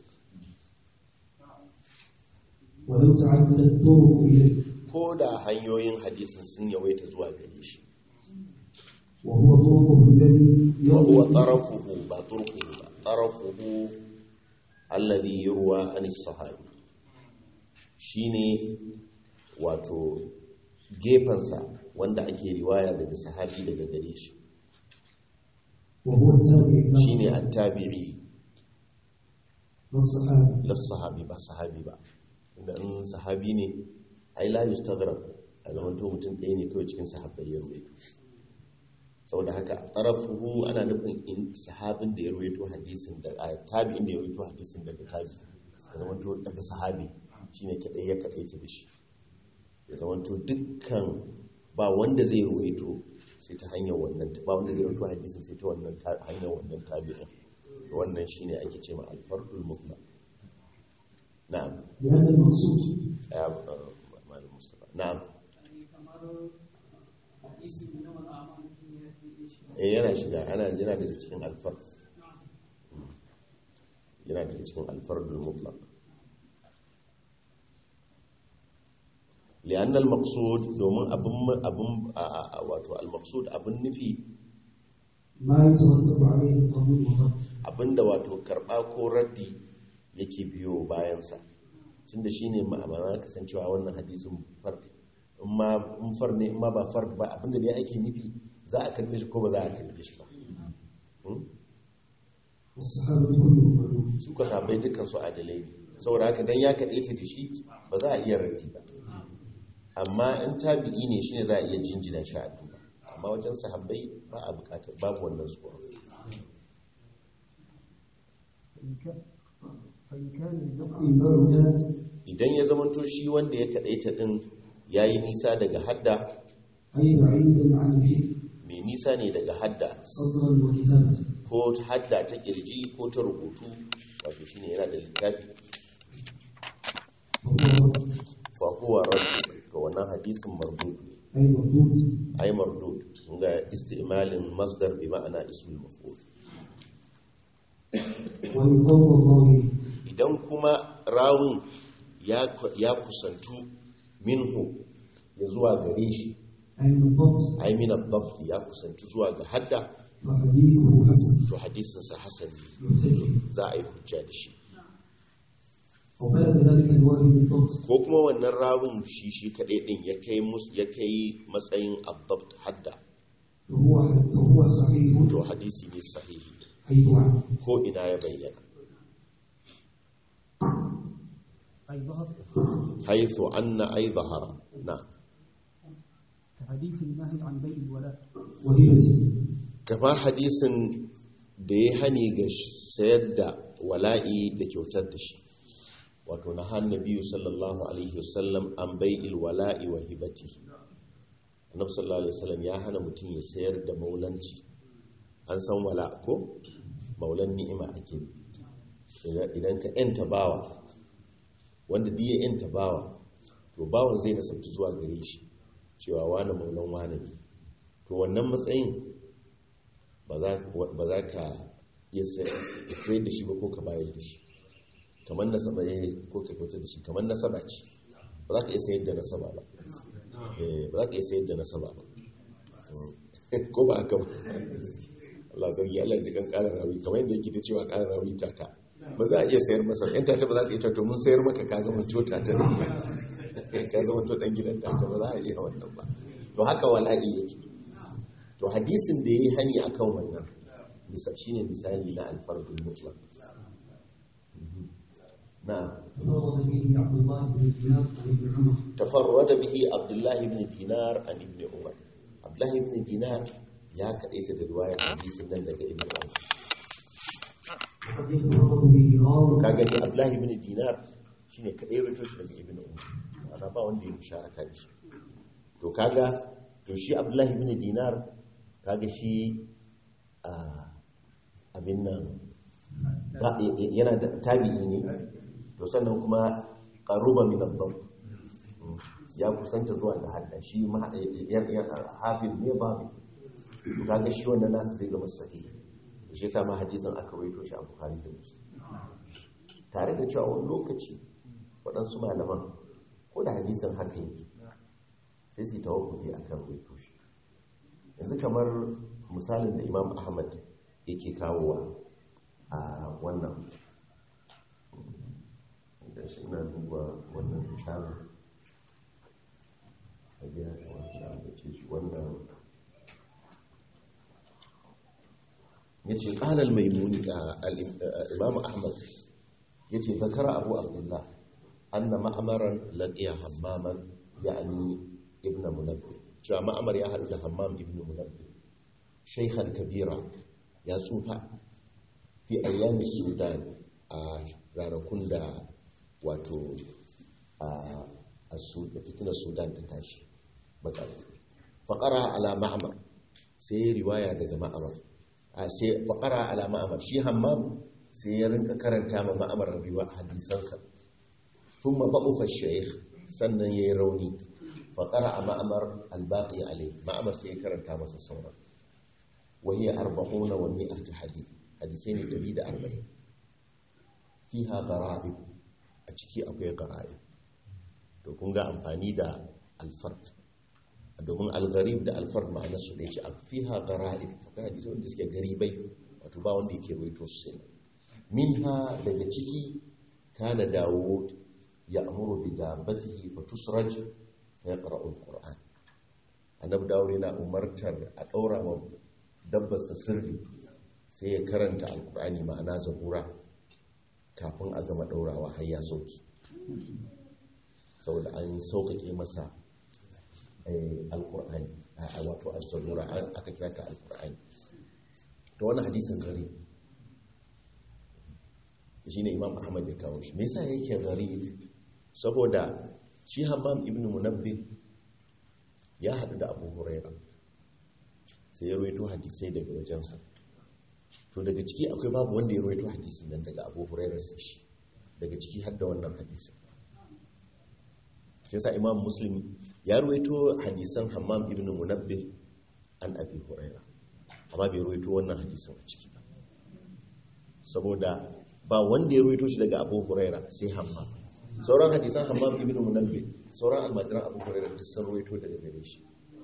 ولو تعددت الطرق إليه ko da hanyoyin hadisin sun yawaita zuwa gare shi وهو طرقه الذي wa huwa يروي tarafuhu ba turquhu ba tarafuhu alladhi yurwa an sahabi shine wato gefansa wanda ake riwaya daga sahabi daga gare shi وهو التابع له shine at-tabi'i والصحابي las sahabi ba sahabi ba inda in sahabi ne ai la yustaghrab a zaman to mutum ɗaya ne kawai cikin sahabbai ya ruwaito saboda haka tarafuhu ana nufin in sahabin da ya ruwaito hadisin da a tabi'in da ya ruwaito hadisin daga tabi ya zaman to daga sahabi shine kadai ya kadaita da shi ya zaman to dukkan ba wanda zai ruwaito sai ta hanyar wannan ba wanda zai ruwaito hadisin sai ta wannan ta- hanyar wannan tabi'in to wannan shine ake cewa al-fardul mutlaq na'am لأن المقصود ya uh, malam mustafa na'am kamar hadisi na mal'amal ya fi shi eh yana shiga ana yana daga cikin alfar yana daga cikin alfardul mutlaq li'anna al-maqsud domin abun abun a- a- wato al-maqsud abun nufi ما يترتب عليه القبول والرد abinda wato karba ko raddi yake biyo bayansa tunda shine ma'amara kasancewa wannan hadisin farq in ma in far ne in ma ba farq ba abinda dai ake nufi za a karbe shi ko ba za a karbe shi ba Hmm? والصحابة كلهم علوم su ka sabai dukkan su adalai ne saboda haka dan ya kaɗaita da shi ba za a iya raddi ba amma in tabi'i ne shine za a iya jinjina shi a duba amma wajen sahabbai ba a bukatar babu wannan tsoron فإن كان فإن كان اللفظ إن بعد idan ya zamanto shi wanda ya kaɗaita ɗin ya yi nisa daga hadda أي بعيدا عن الحفظ mai nisa ne daga hadda صدرا وكتابة ko hadda ta kirji ko ta rubutu wato shine yana da littafi وهو fahuwa rasu ga wannan hadisin mardud أي مردود ai mardud ga istimalin masdar bi ma'ana ismul maf'ul ويقوم الراوي idan kuma rawun ya ya kusantu minhu ya zuwa gare shi أي من الضبط ai min ad-dabt ya kusantu zuwa ga hadda فحديثه حسن to hadisin sa hasan يحتج za a yi hujja da shi وبلغ ذلك الواحد بالضبط ko kuma wannan rawun shi shi kadai din ya kai mus ya kai matsayin ad-dabt hadda فهو فهو صحيح to hadisi ne sahihi حيث عن ko ina ya bayyana أي ظهر haythu anna ay zahara na كحديث النهي عن بيع الولاء وهبة kamar hadisin da ya hani ga sayar da wala'i da kyautar da shi wato na hannu biyu sallallahu alaihi wasallam an bai'il wala'i wa hibati annabi sallallahu alaihi wasallam ya hana mutum ya sayar da maulanci an san wala ko maulan ni'ima ake Idan- idan ka yanta bawa wanda diya yanta bawa to bawan zai nasabci zuwa gare shi cewa wani maulan wani ne to wannan matsayin ba za ba za ka iya sayar da shi ba ko ka bayar da shi kamar nasaba ne ko ka kyautar da shi kamar nasaba ce ba za ka iya sayar da nasaba ba Eh, ba za ka iya sayar da nasaba ba Mm. ko ba haka ba Allah zargi Allah ji kan ƙarar rawi kamar yadda yake ta cewa ƙarar rawi tata ba za a iya sayar masa yan tata ba za ka iya cewa to mun sayar maka ka zama to tata ka zama to dan gidan tata ba za a iya wannan ba to haka wala'i yake to hadisin da ya yi hani a kan wannan bisa shi ne misali na alfardun mutlaq Mhm. na تفرد به عبد الله بن دينار عن ابن عمر tafarrada bihi abdullahi ibn dinar an ibn umar abdullahi ibn dinar ya kaɗaita da ruwayar hadisin nan daga ibn umar وقد يتفرد به راو ka gani abdullahi ibn dinar shine kaɗai rito shi daga ibn umar ana ba wanda ya musharaka da shi to kaga to shi abdullahi ibn dinar kaga shi a abin nan ba- yana da tabi'i ne to sannan kuma qaruba min ad-dabt ya kusanta zuwa ga hadda shi ma ya- ya- hafiz ne ba to kaga shi wannan nasu zai zama sahihi to shi yasa ma hadisin aka rawaito shi a bukhari da muslim tare da cewa wani lokaci waɗansu malaman ko da hadisin haka yake sai su yi tawakkufi a kan ruwaito shi yanzu kamar misalin da imam ahmad yake kawowa a wannan da shi ina duba wannan misalin a gina shi wancan da ce shi wannan ya ce ƙalal maimuni a imam ahmad ya ce zakara abu abdullah anna ma'amaran laqiya hammaman ya'ani ibn munabbi cewa ma'amar ya haɗu da hammam ibn munabbi shaykhan kabira ya tsufa fi ayyami sudan a ranakun da wato a fitinar sudan ta tashi bakar faƙara ala ma'amar sai riwaya daga ma'amar sai faƙara ala ma'amar shi hammam sai ya rinka karanta ma ma'amar riwa hadisansa ثم ضعف الشيخ sannan yayi rauni faƙara a ma'amar albaƙi alai ma'amar sai ya karanta masa sauran wahiyar arba'una wa mi'atu hadith hadisai ne 140 fiha gara'ib a ciki akwai gara'ib to kun ga amfani da alfart domin algarib da alfart ma'ana su ɗaya ce a fiha gara'ib akwai hadisai wanda suke garibai wato ba wanda yake ruwaito su sai minha daga ciki kana dawud يأمر بدابته فتسرج فيقرأ القرآن annabi dawo yana umartar a ɗaura ma dabbarsa sirri sai ya karanta alkur'ani ma'ana zabura kafin a gama ɗaurawa har ya sauki saboda an sauƙaƙe masa eh, alƙur'ani a- a wato al-zabura an- aka kira ta alƙur'ani ta wani hadisin gari shi ne imam ahmad ya kawo shi me yasa yake gari saboda shi hammam ibn munabbih ya haɗu da abu huraira sai ya rawaito hadisai daga wajensa to daga ciki akwai babu wanda ya rawaito hadisin nan daga abu huraira sai shi daga ciki har da wannan hadisin shi yasa imam muslim ya rawaito hadisan hammam ibn munabbih an abi huraira amma bai rawaito wannan hadisin a ciki ba saboda ba wanda ya rawaito shi daga abu huraira sai hammam sauran hadisan hammam ibn munabbih sauran almajiran abu huraira duk sun rawaito daga gare shi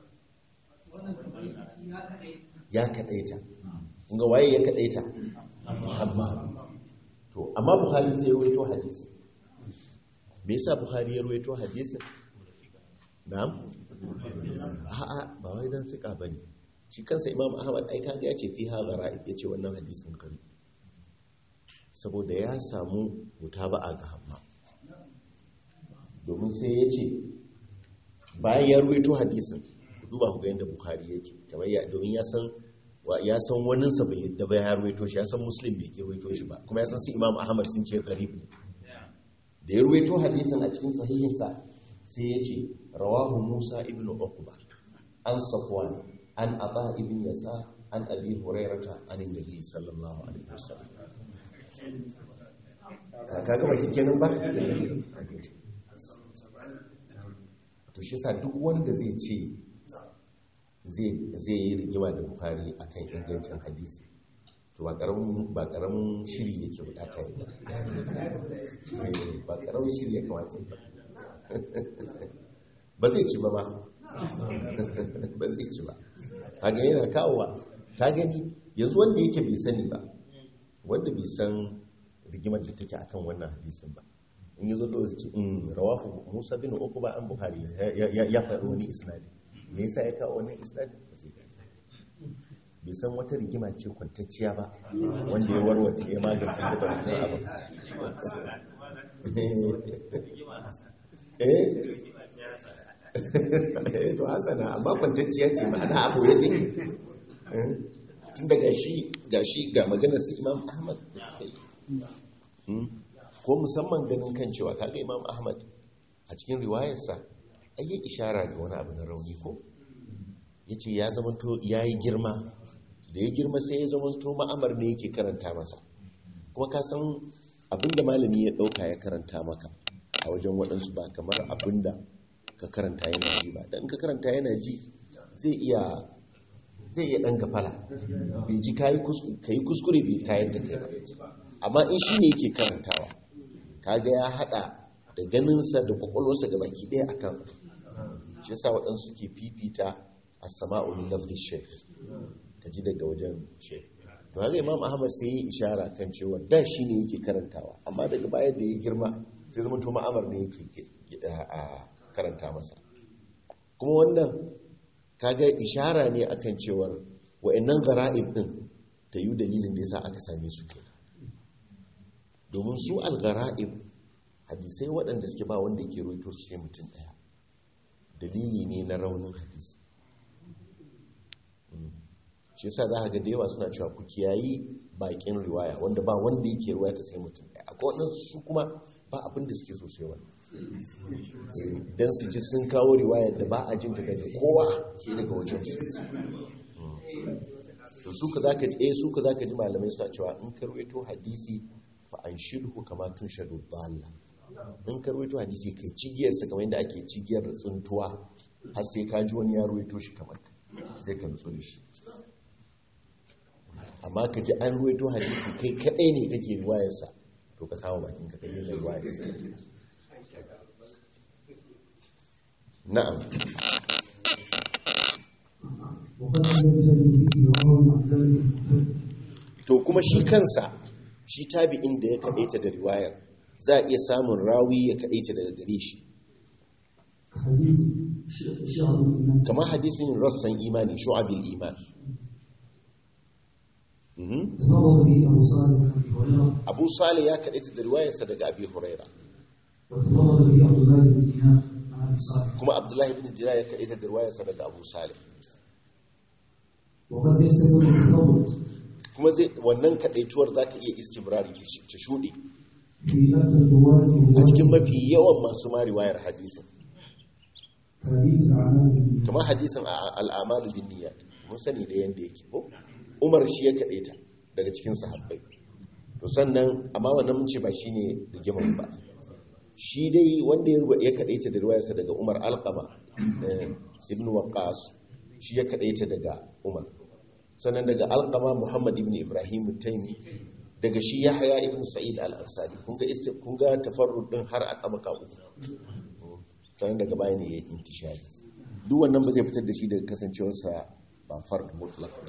ya kadaita kunga waye ya kadaita hammam to amma bukhari sai ya rawaito hadisi me yasa bukhari ya rawaito hadisin na'am a'a ba wai dan fika bane shi kansa imam ahmad ai kaga yace fi hadha ra'id yace wannan hadisin kare saboda ya samu mutaba'a ga hamma domin sai yace bayan ya rawaito hadisin ku duba ku ga yanda bukhari yake kamar ya domin ya san wa- ya san waninsa bai yadda ba ya rawaito shi ya san muslim bai ke rawaito shi ba kuma ya san su imam ahmad sun ce garib ne da ya ruwaito hadisin a cikin sahihinsa sai ya ce rawahu musa ibn uqba an safwan an ata ibn yasa an abi hurairata an nabi sallallahu alaihi wasallam ka kaga ba kenan ba to shi yasa duk wanda zai ce zai zai yi rigima da bukhari akan ingancin hadisi to ba karamin ba karamin shiri yake bukata ya ba karamin shiri ya kamata ya ba zai ci ba ba ba zai ci ba kaga yana kawowa ka gani yanzu wanda yake bai sani ba wanda bai san rigimar da take akan wannan hadisin ba in yi zato su ce in rawafu musa bin uku ba an buhari ya faɗi wani isnadi me yasa ya kawo wani isnadi ba zai gani bai san wata rigima ce kwantacciya ba wanda ya warwata ya magance ta da wannan abu eh to hasana amma kwantacciya ce ma'ana abu ya take tun daga shi ga shi ga maganar su imam ahmad da suka yi ko musamman ganin kan cewa kaga imam ahmad a cikin riwayarsa ayi ishara ga wani abu na rauni ko ya ce ya zamanto ya yi girma da ya girma sai ya zamanto ma'amar ne yake karanta masa kuma ka san abinda malami ya ɗauka ya karanta maka a wajen waɗansu ba kamar abinda ka karanta yana ji ba don ka karanta yana ji zai iya zai iya ɗan gafala bai ji ka yi kuskure bai tayar da kai ba amma in shi ne yake karantawa kaga ya haɗa da ganinsa da kwakwalwarsa ga baki ɗaya akan shi yasa waɗansu ke fifita a sama'ul lafzi shek ka ji daga wajen shek to haka imam ahmad sai yi ishara kan cewa da shi ne yake karantawa amma daga baya da ya girma sai zama to ma'amar ne yake a karanta masa kuma wannan kaga ishara ne akan cewar wa'annan gara'ib din ta yi dalilin da yasa aka same su kenan domin su al-gara'ib hadisai waɗanda suke ba wanda ke roito su sai mutum ɗaya dalili ne na raunin hadisi shi yasa za a ga da yawa suna cewa ku kiyayi bakin riwaya wanda ba wanda yake riwaya ta sai mutum ɗaya akwai wannan su kuma ba abin da suke so sai wani don su ji sun kawo riwaya da ba a jinta daga kowa sai daga wajen su to su ka zaka ji eh su ka zaka ji malamai suna cewa in ka rawaito hadisi fa an shidhu kama tun shadu dalla in ka rawaito hadisi kai cigiyar sa kamar yadda ake cigiyar tsuntuwa har sai ka ji wani ya rawaito shi kamar ka sai ka nutsu da shi amma ka ji an ruwaito hadisi kai kadai ne kake riwayarsa to ka kawo bakin ka kai yin riwayarsa na'am to kuma shi kansa shi tabi'in da ya kadaita da riwayar za a iya samun rawi ya kadaita daga gare shi kamar hadisin rassan imani shu'abil iman Mhm. تفرد به أبو صالح عن أبي هريرة abu salih ya kaɗaita da riwayarsa daga abi huraira وتفرد به عبد الله بن دينار عن أبي صالح kuma abdullahi ibn dira ya kaɗaita da riwayarsa daga abu salih وقد يستمر التفرد kuma zai wannan kaɗaituwar za ta iya istimrari ta shuɗe في أكثر الرواة a cikin الرواة mafi yawan masu ma riwayar hadisin حديث الأعمال بالنيات. kamar hadisin a- al'amalu bin niyyat mun sani da yanda yake ko umar shi ya kaɗe ta daga cikin sahabbai to sannan amma wannan mun ce ba shine rigimar ba shi dai wanda ya ruba- ya kaɗe ta da riwayarsa daga umar alqama eh, ibn waqas shi ya kaɗe ta daga umar sannan daga alqama muhammad ibn ibrahim taimi daga shi yahya ibn sa'id al-ansari kun ga isti- kun ga tafarrud din har a tabaka uku sannan daga baya ne ya yi intishari duk wannan ba zai fitar da shi daga kasancewarsa ba fard mutlaq ne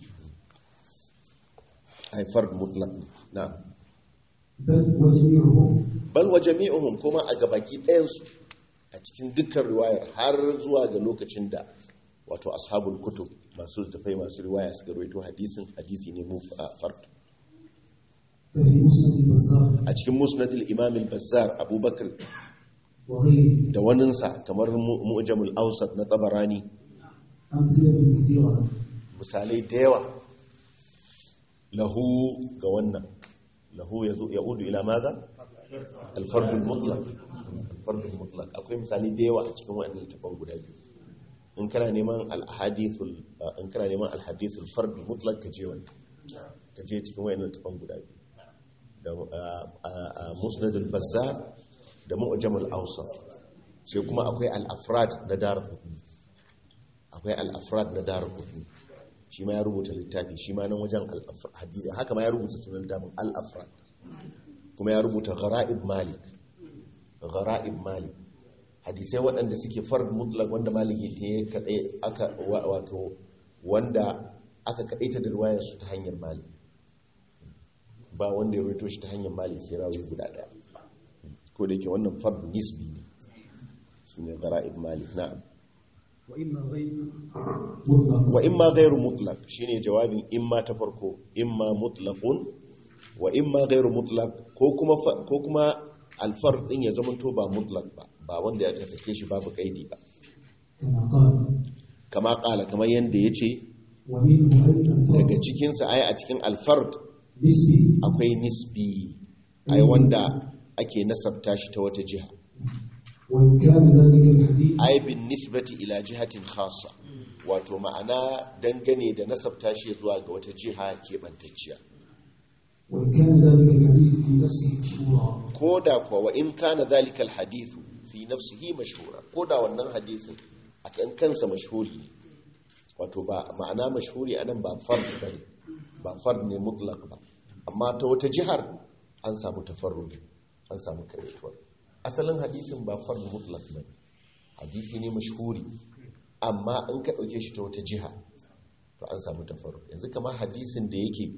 ai fard mutlaq ne na بل وجميعهم bal wa jami'uhum kuma a gabaki ɗayansu a cikin dukkan riwayar har zuwa ga lokacin da wato ashabul kutub masu tafai masu riwaya suka rawaito hadisin hadisi ne mu a fard ففي مسند البزار a cikin musnadil imam al-bazzar abubakar وغيره da waninsa kamar mu- mu'jamul awsat na tabarani أمثلة كثيرة misalai da yawa lahu ga wannan lahu ya zo ya udu ila maza alfardul mutlaq alfardul mutlaq akwai misali da yawa a cikin wannan littafin guda biyu in kana neman al-hadithul in kana neman al-hadithul fardul mutlaq ka je wannan ka je cikin wannan littafin guda biyu da musnad al-bazzar da mu'jam al-awsat sai kuma akwai al-afrad na darqutni akwai al-afrad na darqutni shi ma ya rubuta littafi shi ma nan wajen hadisi haka ma ya rubuta sunan damin al-afrad kuma ya rubuta ghara'ib malik ghara'ib malik hadisai waɗanda suke fard mutlaq wanda malik ya kadai aka wato wanda aka kadaita da riwayar su ta hanyar malik ba wanda ya rawaito shi ta hanyar malik sai rawi guda daya ko da yake wannan fard nisbi ne shine ghara'ib malik na'am وإما غير مطلق wa imma gairu mutlaq shine jawabin imma ta farko imma mutlaqun wa imma gairu mutlaq ko kuma fa- ko kuma alfar din ya zamanto ba mutlaq ba ba wanda ya sake shi babu kaidi ba كما قال kama kala kamar yanda yace ومنه أيضا daga فرق cikin sa ai a cikin alfard نسبي akwai nisbi ai wanda ake nasabta shi ta wata jiha وإن كان ذلك الحديث ai bin nisbati ila jihatin khassa wato ma'ana dangane da nasabta shi zuwa ga wata jiha keɓantacciya وإن كان ذلك الحديث في نفسه مشهورا ko da kuwa wa in kana zalikal hadithu fi nafsihi mashhura ko da wannan hadisin a kan kansa mashhuri ne wato ba ma'ana mashhuri anan ba fard bane ba fard ne mutlaq ba amma ta wata jihar an samu tafarrudi an samu karetuwar asalin hadisin ba fard mutlaq bane hadisi ne mashhuri amma in ka dauke shi ta wata jiha to an samu tafarrudi yanzu kamar hadisin da yake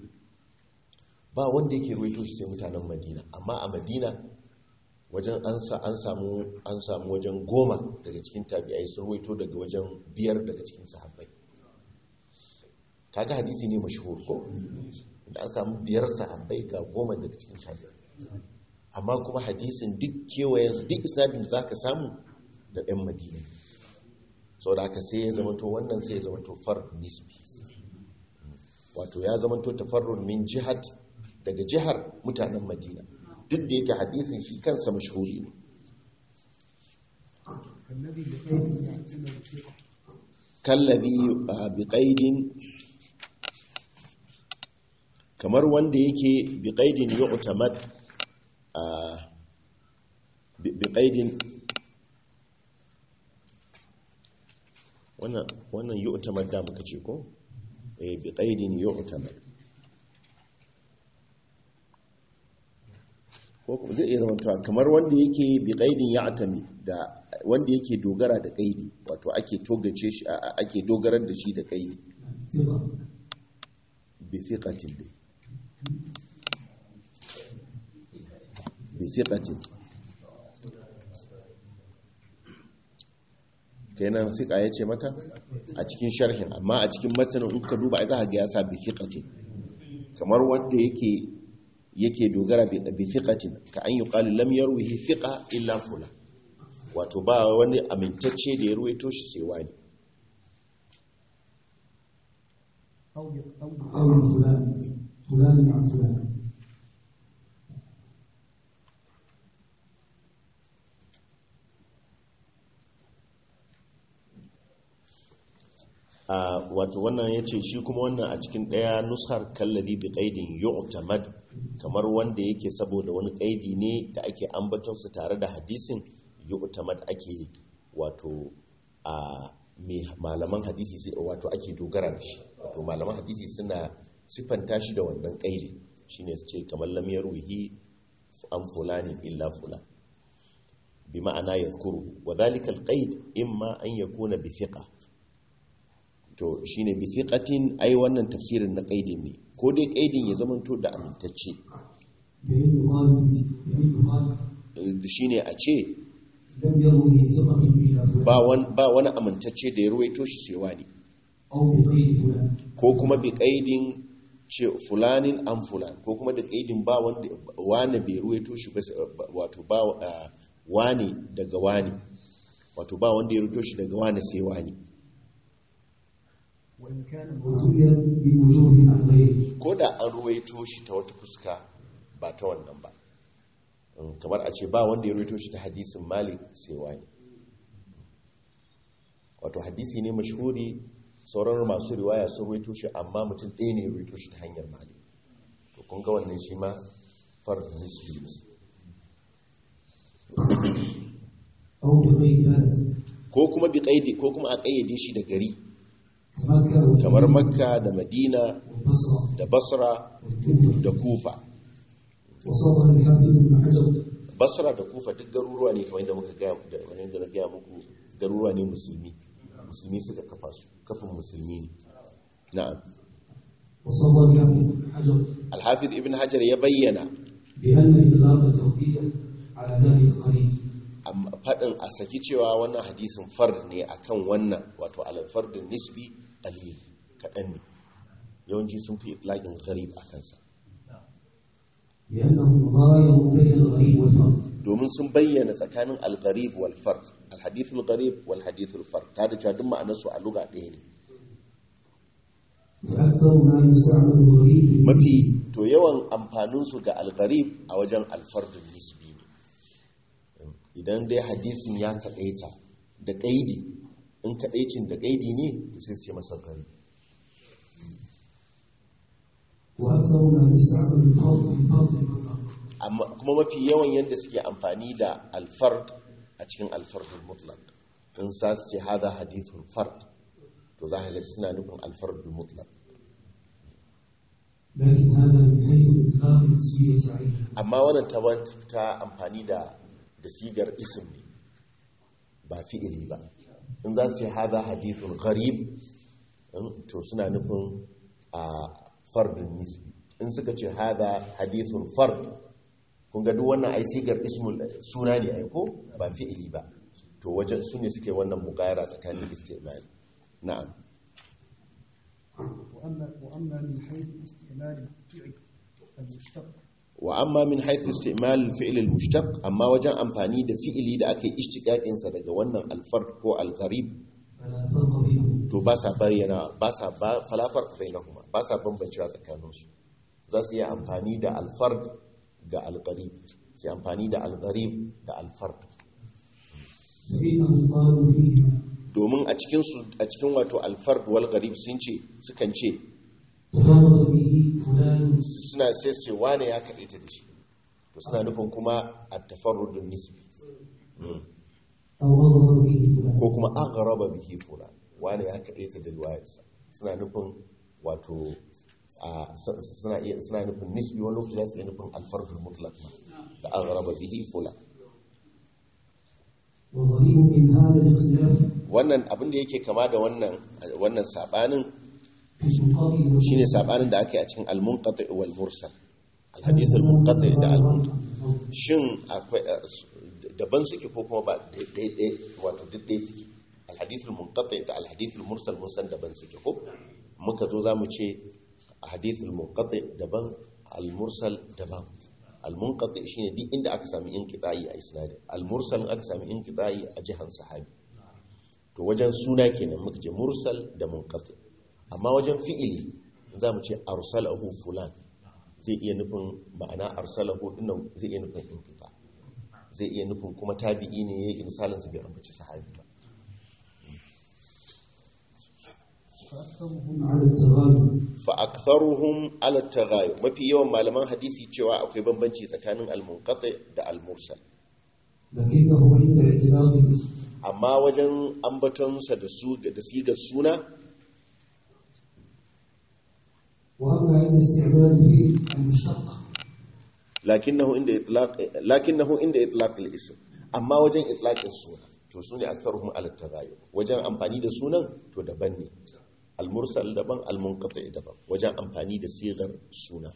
ba wanda yake ruwaito shi sai mutanen madina amma a madina wajen an sa an samu an samu wajen goma daga cikin tabi'ai sun ruwaito daga wajen biyar daga cikin sahabbai kaga hadisi ne mashhur ko da an samu biyar sahabbai ga goma daga cikin tabi'ai amma kuma hadisin duk kewayensu duk isnadin da zaka samu da ɗan madina sau da haka sai ya zama to wannan sai ya zama to far nisbi wato ya zama to tafarrun min jihat daga jihar mutanen madina duk da yake hadisin shi kansa mashhuri ne الذي بقيد يعتمد ثقة kallabi a biƙaidin kamar wanda yake biƙaidin ya utamad a biƙaidin wannan yi utamad da muka ce ko? biƙaidin ya utamad ko kuma zai iya zamantawa kamar wanda yake biƙaidin ya atami da wanda yake dogara da kaidi wato ake togace shi a- a- ake dogarar da shi da kaidi ثقة bi thiqatin dai bi thiqatin kenan thiqa yace maka a cikin sharhin amma a cikin matanin in ka duba ai za ka ga ya sa bi thiqatin kamar wanda yake yake dogara bi bi thiqatin ka an yuqalu lam yarwihi thiqa illa fula wato ba wani amintacce da ya ruwaito shi sai wani أو ب- أو ب- أو فلان فلان عن فلان a wato wannan ya ce shi kuma wannan a cikin ɗaya nushar kallabi bi ƙaidin yu'tamad kamar wanda yake saboda wani ƙaidi ne da ake ambatonsa tare da hadisin yu'tamad ake wato a mai malaman hadisi sai wato ake dogara da shi wato malaman hadisi suna siffanta shi da wannan ƙaidi shine su ce kamar lam yarwihi an fulanin illa fulan bi ma'ana yadhkuru wa dhalika al-qaid imma an yakuna bi thiqa to shine bi thiqatin ai wannan tafsirin na qaidin ne ko dai qaidin ya zamanto da amintacce بأن يقال بأن يقال Eh, shine a ce لم يروه ثقة إلى فلان ba wani ba wani amintacce da ya ruwaito shi sai wani أو بقيد فلان ko kuma bi qaidin ce fulanin an fulan ko kuma da qaidin ba wanda wani bai ruwaito shi ba wato ba ah, wani daga wani wato ba wanda ya ruwaito shi daga wani sai wani وإن كان وروي بوجوه عن غيره ko da an ruwaito shi ta wata fuska ba ta wannan ba Mm, kamar a ce ba wanda ya ruwaito shi ta hadisin malik sai wani wato hadisi ne mashhuri sauran masu riwaya sun ruwaito shi amma mutum ɗaya ne ya ruwaito shi ta hanyar malik to kun ga wannan shi ma fard nisbi ne أو بقيد بلد ko kuma bi qaidi ko kuma a kayyade shi da gari كمكة kamar makka da madina والبصرة da basra والكوفة da kufa وصوغ الحافظ بن حجر basra da kufa duk garuruwa ne kamar yadda muka gaya da kamar yadda na gaya muku garuruwa ne musulmi musulmi suka kafa su kafin musulmi ne na'am وصوغ الحافظ بن حجر alhafiz ibn hajar ya bayyana بأن إطلاق التوقيع على ذلك قريب amma faɗin a saki cewa wannan hadisin fard ne akan wannan wato alfardin nisbi qalil kaɗan ne yawanci sun fi itlaqin gharib a kansa لأنهم غايروا بين الغريب والفرد domin sun bayyana tsakanin al-gharib wal fard al-hadithul gharib wal hadithul fard ta da cewa duk ma'anar su a lugha ɗaya ne وأكثر ما يستعمل الغريب mafi to yawan amfaninsu ga al-gharib a wajen al-fardun nisbi ne idan dai hadisin ya kaɗaita da ƙaidi in kaɗaicin da ƙaidi ne to sai su ce masa gharib وأكثر ما يستعمل الفرد في فرد المطلق amma kuma mafi yawan yadda suke amfani da alfard a cikin alfardul mutlaq in sa su ce hada hadithun fard to za ka ga suna nufin alfardul mutlaq لكن هذا من حيث إطلاق التسمية عليه amma wannan ta ta amfani da da sigar ism ne ba fi'ili ba in za su ce hada hadithun gharib in- to suna nufin a fardun nisbi in suka ce hada hadithun fard kun ga duk wannan ai sigar ismul suna ne ai ko ba fi'ili ba to wajen su ne suke wannan mugayara tsakanin istimali na'am وأما وأما من حيث استعمال الفعل المشتق wa amma min haythu istimal al-fi'l al-mushtaq amma wajen amfani da fi'ili da aka yi ishtiqaqin sa daga wannan al-fard ko al-gharib فلا فرق بينهم to ba sa bayyana ba sa ba fala farq bainahuma ba sa bambancewa tsakanin su za su yi amfani da al-fard ga al-gharib sai amfani da al-gharib da al-fard فإنهم قالوا فيهما domin a cikin su a cikin wato al-fard wal gharib sun ce sukan ce تفرد به فلان suna sai su ce wane ya kaɗaita da shi to suna nufin kuma at-tafarrudun nisbi Mm. أو أظهر به فلان ko kuma an raba bihi fula wani ya kaɗaita da riwayarsa suna nufin wato a suna iya suna nufin nisbi wani lokaci za su iya nufin alfarfin mutlak ma da an raba bihi fula وغريب من هذا الاختلاف wannan abin da yake kama da wannan wannan sabanin في المنقطع shine sabanin da ake a cikin al-munqati wal mursal al-hadith al-munqati da al-munqati shin akwai daban suke ko kuma ba daidai wato duk dai suke al-hadith al-munqati da al-hadith al-mursal mun san daban suke ko muka zo zamu ce hadithul munqati daban al-mursal daban al-munqati shine duk inda aka sami inqita'i a isnadin al-mursal in aka sami inqita'i a jihan sahabi to wajen suna kenan muka ce mursal da munqati amma wajen fi'ili za mu ce arsalahu fulan zai iya nufin ma'ana arsalahu dinnan zai iya nufin inqita zai iya nufin kuma tabi'i ne yayi misalin sa bai ambaci sahabi ba فأكثرهم على التغاير fa aktharuhum ala tagayur mafi yawan malaman hadisi cewa akwai bambanci tsakanin al-munqati da al-mursal لكنه عند اعتراض الاسم amma wajen ambatonsa da su da sigar suna وأما عند استعمال الفعل المشتق lakinnahu inda itlaq lakinnahu inda itlaq al-ism amma wajen itlaqin suna to sune aktharuhum ala tagayur wajen amfani da sunan to daban ne al-mursal daban al-munqati daban wajen amfani da sigar suna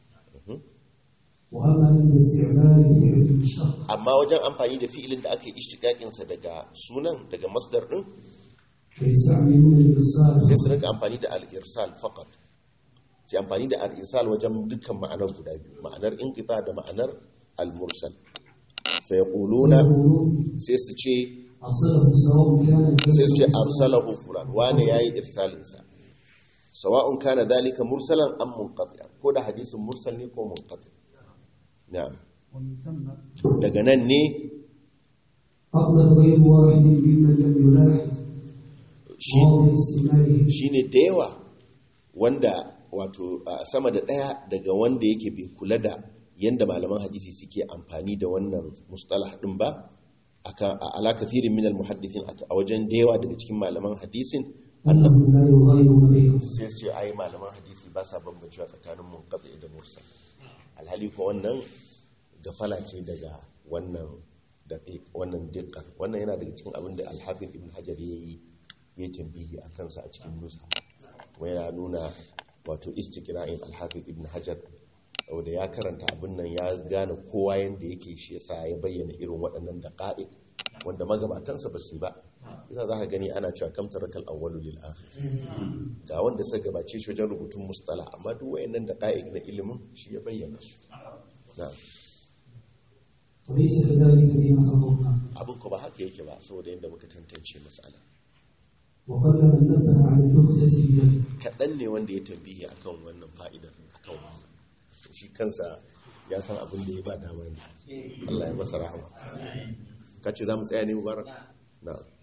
وأما عند استعمال الفعل المشتق amma wajen amfani da fi'ilin da aka yi ishtiqaqin sa daga sunan daga masdar din فيستعملون الإرسال sai su rinka amfani da al-irsal faqat sai amfani da al-irsal wajen dukkan ma'anar guda biyu ma'anar inqita da ma'anar al-mursal fa yaquluna ويقولون sai su ce أرسله سواء كان sai su ce arsalahu fulan wane yayi irsalin sa sawa'un kana dhalika mursalan am munqati'an ko da hadisin mursal ne ko munqati na'am ومن ثم daga nan ne أطلق غير واحد ممن لم يلاحظ shi مواضع استعماله shine da yawa wanda wato a sama da daya daga wanda yake bai kula da yanda malaman hadisi suke amfani da wannan mustalah din ba aka ala kathirin min al muhaddithin a wajen da yawa daga cikin malaman hadisin أنه لا يغاير غيره sai su ce ai malaman hadisi ba sa bambancewa tsakanin munqati da mursal alhali ko wannan gafala ce daga wannan daqiq wannan diqqa wannan yana daga cikin abin da al-hafiz ibn hajar yayi ya tambihi a kansa a cikin nusa kuma yana nuna wato istiqra'in al-hafiz ibn hajar saboda ya karanta abin nan ya gane kowa yanda yake shi yasa ya bayyana irin waɗannan daqa'iq wanda magabatansa ba su yi ba yasa za ka gani ana cewa kam tarakal awwalu lil akhir ga wanda suka gabace shi wajen rubutun mustala amma duk wayannan da ƙa'id na ilimin shi ya bayyana su na وليس كذلك بما تفضلنا abin ko ba haka yake ba saboda yadda muka tantance matsala وقل من نبه على النقطة بذلك kaɗan ne wanda ya tambihi akan wannan fa'idar akan wannan shi kansa ya san abin da ya ba dama ne Allah ya masa rahama ka ce za mu tsaya ne mubarak na